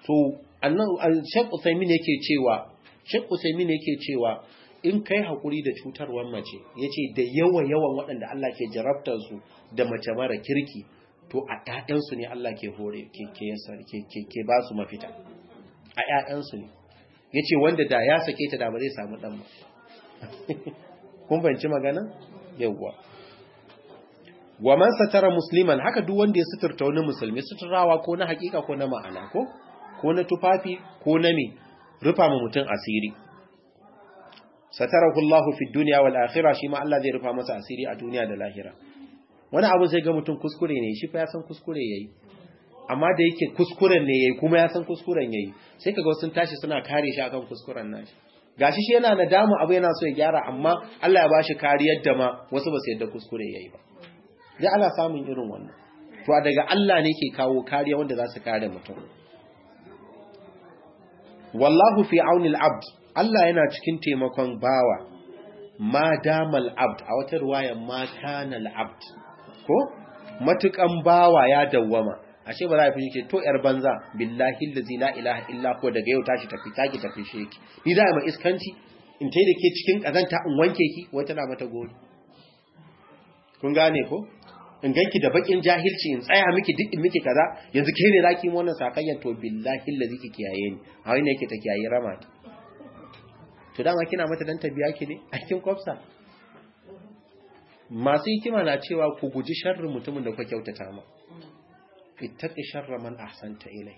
to annan Sheikh Uthaymeen yake cewa Sheikh Uthaymeen yake cewa in kai hakuri da cutarwar mace yace da yawa yawan waɗanda Allah ke jarabtar su da mace mara kirki to a ƴaƴan su ne Allah ke hore ke ke ke ke ba su mafita a ƴaƴan su ne yace wanda da ya sake ta da ba zai samu dan ba kun banci magana yawwa wa man satara musliman haka duk wanda ya suturta wani musulmi suturawa ko na hakika ko na ma'ana ko ko na tufafi ko na me rufa ma mutum asiri satarahu Allahu fi dunya wal akhirah shi ma Allah zai rufa masa asiri a duniya da lahira wani abu sai ga mutum kuskure ne shi fa ya san kuskure yayi amma da yake kuskuren ne yayi kuma ya san kuskuren yayi sai kaga sun tashi suna kare shi akan kuskuren nashi gashi shi yana nadamu abu yana so ya gyara amma Allah ya bashi kariyar da ma wasu ba su yadda kuskure yayi ba dai ana samun irin wannan to daga Allah ne ke kawo kariya wanda za su kare mutum wallahu fi auni al-abd Allah yana cikin taimakon bawa ma damal abd a wata ruwaya ma kana al-abd ko matukan bawa ya dawwama ashe ba za a fi ke to yar banza billahi allazi la ilaha illa ko daga yau tashi tafi taki tafi sheki ni da mai iskanci in tai da ke cikin kazanta in wanke ki wai tana mata gori kun gane ko in ganki da bakin jahilci in tsaya miki duk in miki kaza yanzu ke ne zaki mu wannan sakayyan to billahi allazi ki kiyaye ni a wani yake ta kiyaye rama ta to dama kina mata dan tabiya ki ne a cikin kwafsa masu hikima na cewa ku guji sharrin mutumin da kuka kyautata ma ittaqi sharra man ahsanta ilai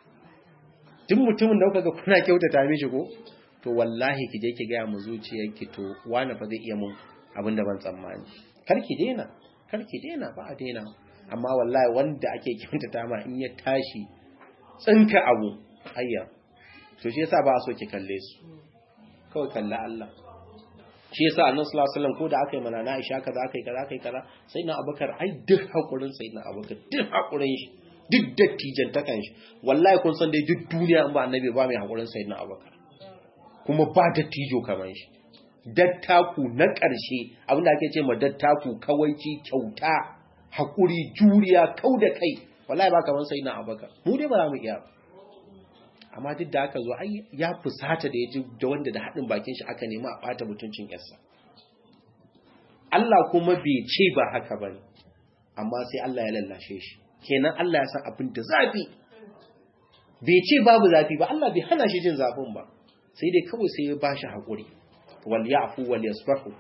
duk mutumin da kuka ga kuna kyautata mishi ko to wallahi ki je ki ga mu zuciyarki to wani fa zai iya mun abin da ban tsammani kar ki daina kar ki daina ba a daina amma wallahi wanda ake kyautata ma in ya tashi tsinka abu ayya to shi yasa ba a so ki kalle su kawai kalla Allah shi yasa annabi sallallahu alaihi wasallam ko da aka yi mana na Aisha kaza aka yi kaza aka yi kaza sai na Abubakar ai duk hakurin sai na Abubakar duk hakurin shi duk dattijan takan shi wallahi kun san dai duk duniya in ba annabi ba mai hakurin sai na Abubakar kuma ba dattijo kaman shi dattaku na ƙarshe abinda ake ce ma dattaku kawaici kyauta hakuri juriya kau da kai wallahi ba kaman sai na Abubakar mu dai ba za mu iya amma duk da aka zo ai ya fusata da ya ji da wanda da haɗin bakin shi aka nema a ɓata mutuncin yarsa Allah kuma bai ce ba haka ba amma sai Allah ya lallashe shi kenan Allah ya san abin da zafi bai ce babu zafi ba Allah bai hana shi jin zafin ba sai dai kawai sai ya bashi haƙuri wal ya'fu wal yasfahu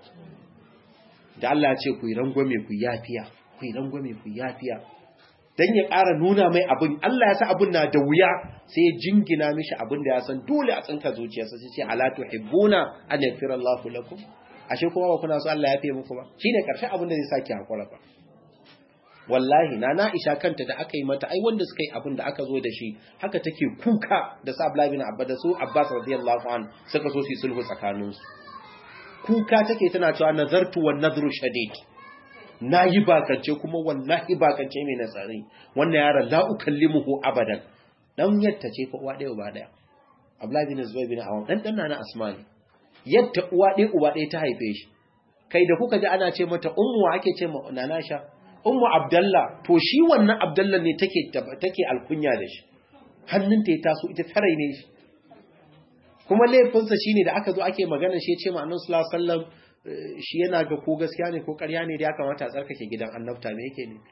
da Allah ya ce ku yi rangwame ku yafiya ku yi rangwame ku yafiya dan ya ƙara nuna mai abin Allah ya sa abin na da wuya sai ya jingina mishi abin da ya san dole a tsinka zuciyarsa sai ce ala tuhibbuna an yaghfira Allahu lakum ashe kuma ba kuna so Allah ya fiye muku ba shine karshen abin da zai saki hakura ba wallahi na na Aisha kanta da aka yi mata ai wanda suka yi abin da aka zo da shi haka take kuka da sa Abdullah bin Abbas da su Abbas radiyallahu an suka so su sulhu tsakaninsu kuka take tana cewa nazartu wan nadru shadid na yi bakance kuma wallahi bakance mai nasari wannan yaron la ukallimuhu abadan dan yatta ce fa uwa ɗaya uba ɗaya Abdullahi bin Zubair bin Awam dan dan na Asmani yatta uwa ɗaya uba ɗaya ta haife shi kai da kuka ji ana ce mata ummu ake ce ma nana sha ummu Abdullah to shi wannan Abdullah ne take take alkunya da shi hannunta ya taso ita tarai ne shi kuma laifinsa shine da aka zo ake magana shi ya ce ma annabi sallallahu alaihi wasallam shi yana ga ko gaskiya ne ko ƙarya ne da ya kamata a tsarkake gidan annabta me yake ne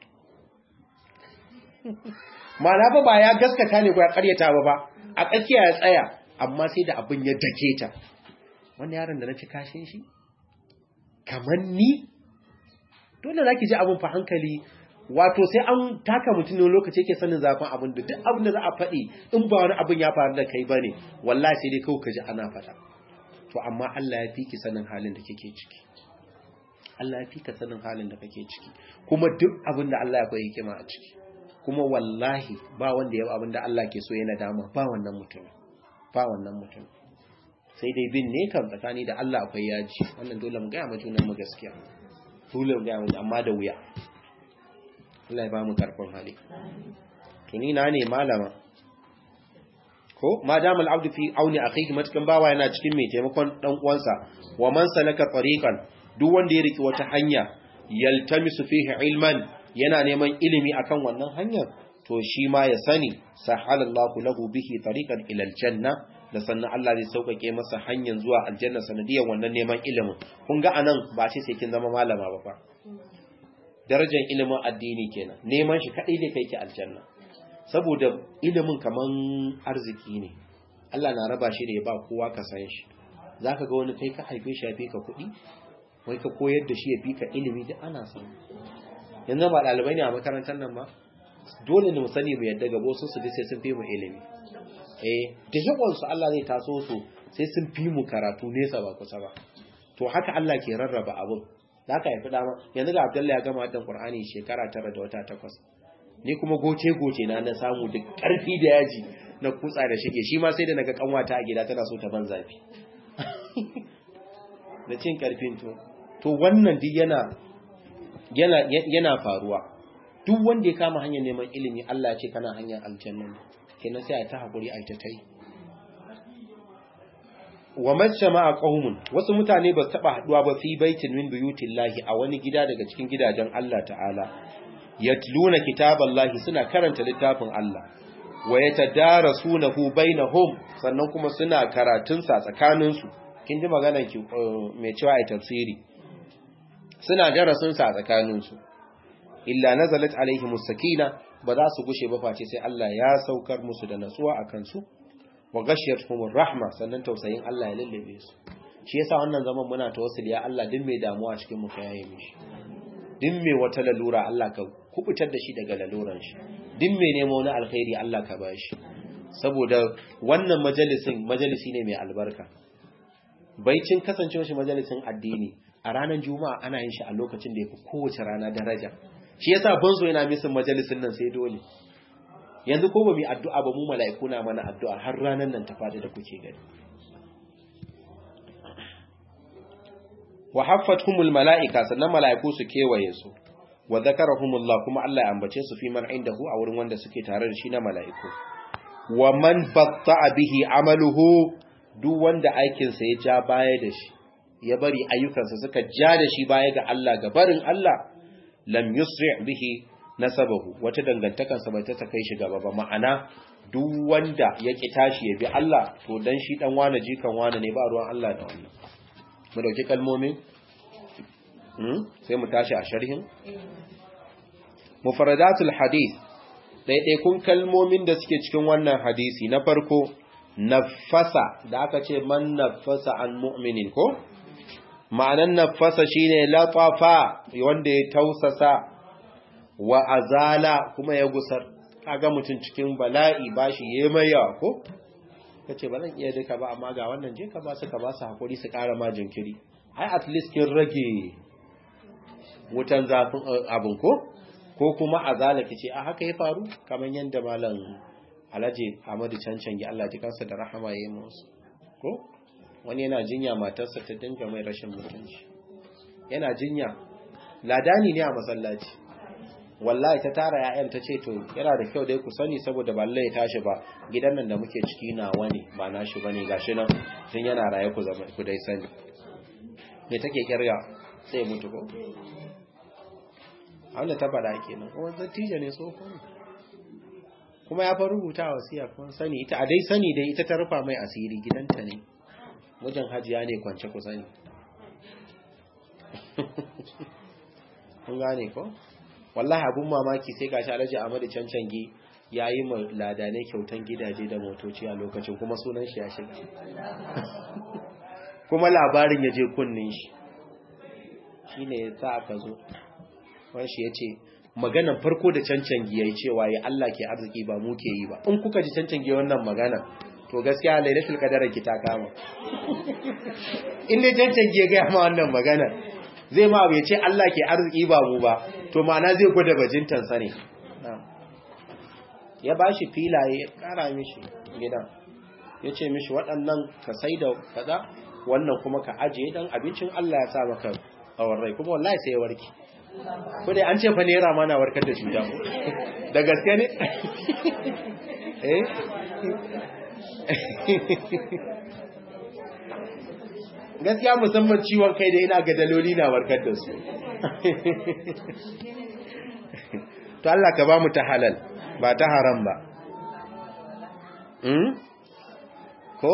ma'ana ba ba ya gaskata ne ko ya ƙaryata ba ba a tsakiya ya tsaya amma sai da abin ya dake ta wannan yaron da na ci kashin shi kamar ni dole za ki ji abin fa hankali wato sai an taka mutum ne lokaci yake sanin zafin abin da duk abin da za a faɗi in ba wani abin ya faru da kai ba ne wallahi sai dai kawai ka ji ana faɗa to amma Allah ya fi ki sanin halin da kake ciki Allah ya fi ka sanin halin da kake ciki kuma duk abin da Allah ya koyi hikima a ciki kuma wallahi ba wanda ya abin da Allah ke so yana dama ba wannan mutum ba wannan mutum sai dai bin ne kan tsakani da Allah akwai yaji wannan dole mu gaya ma junan mu gaskiya dole mu gaya mu amma da wuya Allah ya ba mu karfin hali to ni na ne malama ko ma damal abdu fi auni akhihi matakan bawa yana cikin mai taimakon dan uwansa wa man salaka tariqan duk wanda ya riki wata hanya yaltamisu fihi ilman yana neman ilimi akan wannan hanyar to shi ma ya sani sahalallahu lahu bihi tariqan ila aljanna da sannan Allah zai sauƙaƙe masa hanyar zuwa aljanna sanadiyar wannan neman ilimin kun ga anan ba ce sai kin zama malama ba fa darajar ilimin addini kenan neman shi kadai ne kai ki aljanna saboda ilimin kaman arziki ne Allah na raba shi da ya ba kowa ka san shi zaka ga wani kai ka haife shi ya fi ka kuɗi wai ka koyar da shi ya fi ka ilimi da ana san yanzu ba ɗalibai ne a makarantar nan ba dole ne mu sani mu yadda gabo su su sai sun fi mu ilimi eh da yawan su Allah zai taso su sai sun fi mu karatu nesa ba kusa ba to haka Allah ke rarraba abun da aka haifi dama yanzu ga Abdullahi ya gama haddan Qur'ani shekara tara da wata takwas ni kuma goce goce na na samu da karfi da yaji na kutsa da shige shi ma sai da naga kanwata a gida tana so ta ban zafi da cin karfin to to wannan duk yana yana yana faruwa duk wanda ya kama hanyar neman ilimi Allah ya ce kana hanyar aljanna kenan sai a ta hakuri a ta tai wa majtama'a qaumun wasu mutane ba su taba haduwa ba fi baitin min buyutillahi a wani gida daga cikin gidajen Allah ta'ala yatluna kitaballahi suna karanta littafin Allah wa yatadarasunahu bainahum sannan kuma suna karatun sa tsakanin su kin ji maganar ki mai cewa ai tafsiri suna darasin sa tsakanin su illa nazalat alaihimus sakina ba za su gushe ba face sai Allah ya saukar musu da natsuwa akan su wa ghashiyatuhumur rahma sannan tausayin Allah ya lallabe su shi yasa wannan zaman muna tawassuli ya Allah din mai damuwa cikin mu ka yaye mishi din mai wata lalura Allah ka kubutar da shi daga laluran shi din mai nemo wani alkhairi Allah ka bashi saboda wannan majalisin majalisi ne mai albarka baicin kasancewa shi majalisin addini a ranar juma'a ana yin shi a lokacin da yafi kowace rana daraja shi yasa banzo yana misin majalisin nan sai dole yanzu ko ba mu addu'a ba mu mala'iku na mana addu'a har ranar nan ta fadi da kuke gani wa haffatuhumul mala'ika sannan mala'iku su kewaye su wa zakarahumullah kuma Allah ya ambace su fi man indahu a wurin wanda suke tare da shi na mala'iku wa man batta'a bihi amaluhu duk wanda aikin sa ya ja baya da shi ya bari ayyukansa suka ja da shi baya ga Allah ga barin Allah lam yusri' bihi nasabahu wata dangantakansa bai ta kai shi gaba ba ma'ana duk wanda ya ki tashi ya bi Allah to dan shi dan wane jikan wane ne ba ruwan Allah da wannan mu dauki kalmomin hmm sai mu tashi a sharhin mufradatul hadith kun kalmomin da suke cikin wannan hadisi na farko nafasa da aka ce man nafasa an mu'minin ko ma'anan nafasa shine latafa wanda ya tausasa wa azala kuma ya gusar kaga mutum cikin bala'i bashi yayi mai yawa ko kace ba zan iya duka ba amma ga wannan je ka ba su ka ba su hakuri su ƙara ma jinkiri ai at least kin rage wutan zafin abun ko ko kuma azala kice a haka ya faru kaman yanda malam Alhaji Ahmadu Cancangi Allah ji kansa da rahama yayi musu ko wani yana jinya matarsa ta dinga mai rashin mutunci yana jinya ladani ne a masallaci wallahi ta tara ya'yan ta ce to yana da kyau dai ku sani saboda ba ya tashi ba gidan nan da muke ciki nawa ne ba nashi bane gashi nan tun yana raye ku zama ku dai sani me take kirga sai mutu ko Allah ta faɗa kenan kuma zatija ne tsoho ne kuma ya fa rubuta wasiya kun sani ita a dai sani dai ita ta rufa mai asiri gidanta ne mijin hajiya ne kwance ku sani kun gane ko wallahi abun mamaki sai gashi Alhaji Ahmadu Cancangi yayi ma ladane kyautan gidaje da motoci a lokacin kuma sunan shi ya shiga kuma labarin ya je kunnin shi shine yasa aka zo wani shi yace maganan farko da Cancangi yayi cewa ya Allah ke arziki ba mu ke yi ba in kuka ji Cancangi wannan magana to gaskiya lailatul qadar ki ta kama in dai Cancangi ya ga ma wannan magana zai ma bai ce Allah ke arziki ba mu ba to ma'ana zai gwada bajintan sa ne ya bashi filaye ya kara mishi gidan ya ce mishi waɗannan ka sai da kaza wannan kuma ka ajiye dan abincin Allah ya sa maka tsawon rai kuma wallahi sai ya warke ko dai an ce fa naira ma na warkar da cuta da gaske ne eh gaskiya musamman ciwon kai da ina ga daloli na warkar da su to Allah ka ba mu ta halal ba ta haram ba ko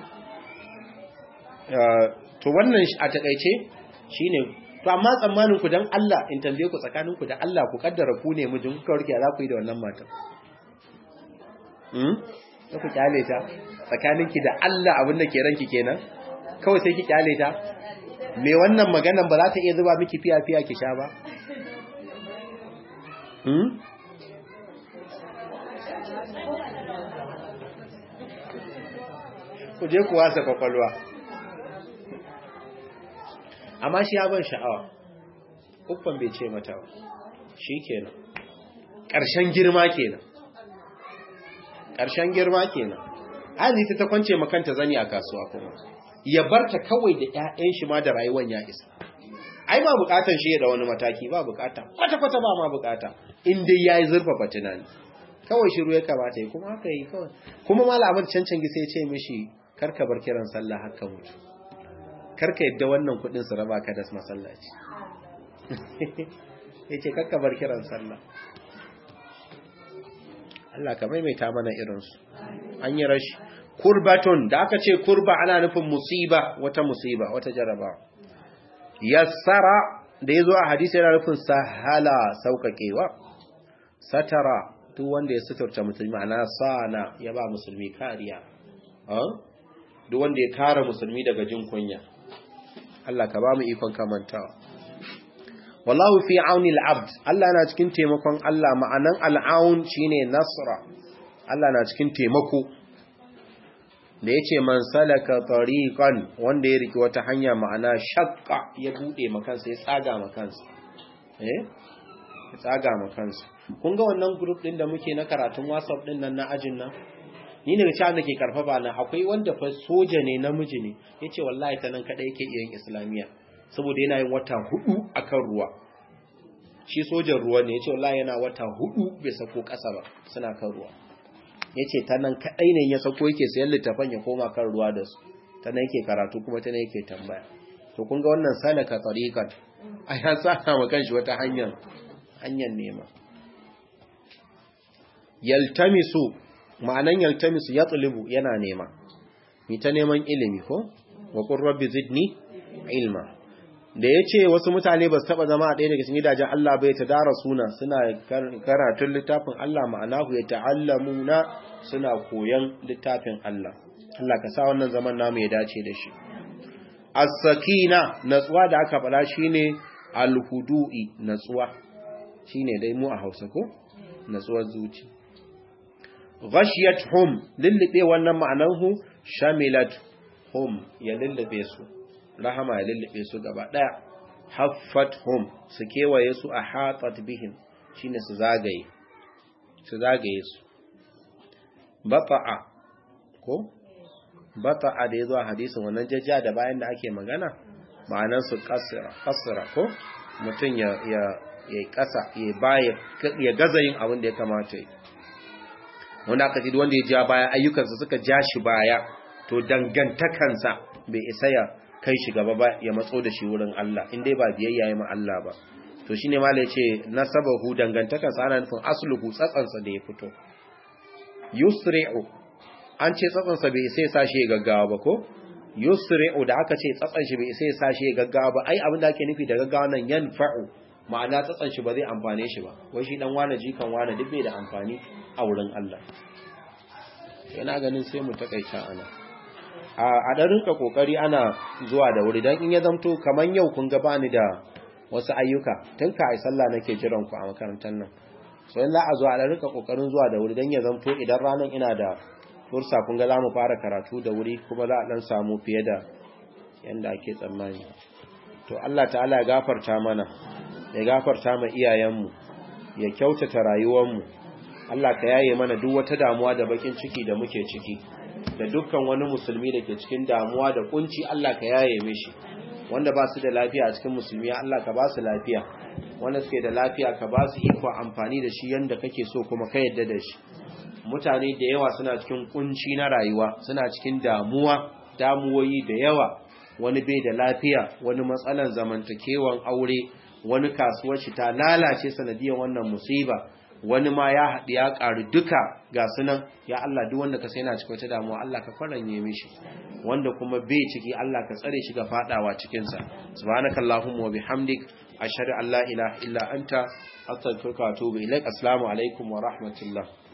to wannan a takaice shine to amma tsammanin ku dan Allah in tambaye ku tsakanin ku da Allah ku kaddara ku ne mijin ku warke za ku yi da wannan matan hmm da ku kyale ta tsakanin ki da Allah abin da ke ranki kenan kawai sai ki kyale ta me wannan maganan ba za ta iya zuba miki fiya fiya ki sha ba hmm ku je ku wasa kwakwalwa amma shi ya ban sha'awa uffan bai ce mata ba shi kenan ƙarshen girma kenan ƙarshen girma kenan hali ta kwance makanta zani a kasuwa kuma ya barta kawai da ƴaƴan shi ma da rayuwar ya isa ai ba bukatan shi da wani mataki ba bukata kwata-kwata ba ma bukata in dai yayi zurfafa tunani kawai shiru ya kamata yi kuma haka yi kawai kuma malamin cancan sai ce mishi karka bar kiran sallah haka mutu karka yadda wannan kudin su raba ka da masallaci yace karka bar kiran sallah Allah ka maimaita mana irin su an yi rashi kurbatun da aka ce kurba ana nufin musiba wata musiba wata jaraba yassara da yazo a hadisi yana nufin sahala saukakewa satara duk wanda ya suturta musulmi ana sana ya ba musulmi kariya duk wanda ya kare musulmi daga jin kunya Allah ka ba mu ikon kamantawa wallahu fi auni al-abd Allah na cikin taimakon Allah ma'anan al-aun shine nasra Allah na cikin taimako da yace man salaka tariqan wanda ya riki wata hanya ma'ana shaqqa ya bude makansa ya tsaga makansa eh ya tsaga makansa kun ga wannan group din da muke na karatun WhatsApp din nan na ajin nan ni ne cewa nake karfafa na akwai wanda fa soja ne namiji ne yace wallahi ta nan kada yake iya yin islamiya saboda yana yin wata hudu akan ruwa shi sojan ruwa ne yace wallahi yana wata hudu bai sako kasa ba suna kan ruwa yace ta nan kadai ne ya sako yake sayan littafan ya koma kan ruwa da su ta nan yake karatu kuma ta nan yake tambaya to kun ga wannan salaka tariqan a ya saka ma kanshi wata hanyar hanyar nema yaltamisu ma'anan yaltamisu ya tsulibu yana nema mi ta neman ilimi ko wa qur rabbi zidni ilma da yace wasu mutane ba su taba zama a ɗaya daga cikin gidajen Allah bai ta dara suna suna karatun littafin Allah ma'anahu ya ta'allamuna suna koyan littafin Allah Allah ka sa wannan zaman namu ya dace da shi as-sakina natsuwa da aka faɗa shine al-hudu'i natsuwa shine dai mu a Hausa ko natsuwar zuci ghashiyat hum lullube wannan ma'anarhu shamilat hum ya lullube su rahama ya lullube su gaba daya haffat hum su kewaye su a hatat bihim shine su zagaye su zagaye su bata'a ko bata'a da yazo a hadisin wannan jajja da bayan da ake magana ma'anar su kasira kasira ko mutum ya ya ya kasa ya baya ya gaza yin abin da ya kamata yi wanda aka ce wanda ya ja baya ayyukansa suka ja shi baya to dangantakansa bai isa ya kai shi gaba ba ya matso da shi wurin Allah in dai ba biyayya ya ma Allah ba to shine malai yace nasabahu dangantakansa ana nufin asluhu tsatsansa da ya fito yusri'u an ce tsatsansa bai isa ya sashi ya gaggawa ba ko yusri'u da aka ce tsatsan shi bai isa ya sashi ya gaggawa ba ai abin da ake nufi da gaggawa nan yanfa'u ma'ana tsatsan shi ba zai amfane shi ba wai shi dan wane jikan wane duk bai da amfani a wurin Allah yana ganin sai mu takaita ana a dan rinka kokari ana zuwa da wuri dan in ya zamto kaman yau kun ga bani da wasu ayyuka tun ka ai sallah nake jiran ku a makarantar nan so in za a zo a dan rinka kokarin zuwa da wuri dan ya zamto idan ranan ina da fursa kun ga za mu fara karatu da wuri kuma za a dan samu fiye da yanda ake tsammani to Allah ta'ala ya gafarta mana ya gafarta ma iyayenmu ya kyautata rayuwarmu Allah ka yaye mana duk wata damuwa da bakin ciki da muke ciki da dukkan wani musulmi da ke cikin damuwa da kunci Allah ka yaye mishi wanda ba su da lafiya a cikin musulmi Allah ka ba su lafiya wanda suke da lafiya ka ba su iko amfani da shi yanda kake so kuma ka yadda da shi mutane da yawa suna cikin kunci na rayuwa suna cikin damuwa damuwoyi da yawa wani bai da lafiya wani matsalan zamantakewan aure wani kasuwar shi ta lalace sanadiyar wannan musiba wani ma ya haɗu ya ƙaru duka ga sunan ya Allah duk wanda ka sai yana cikin wata damuwa Allah ka faranye mishi wanda kuma bai ciki Allah ka tsare shi ga fadawa cikin sa subhanakallahumma wa bihamdik ashhadu an la ilaha illa anta astaghfiruka wa atubu ilaik assalamu alaikum wa rahmatullah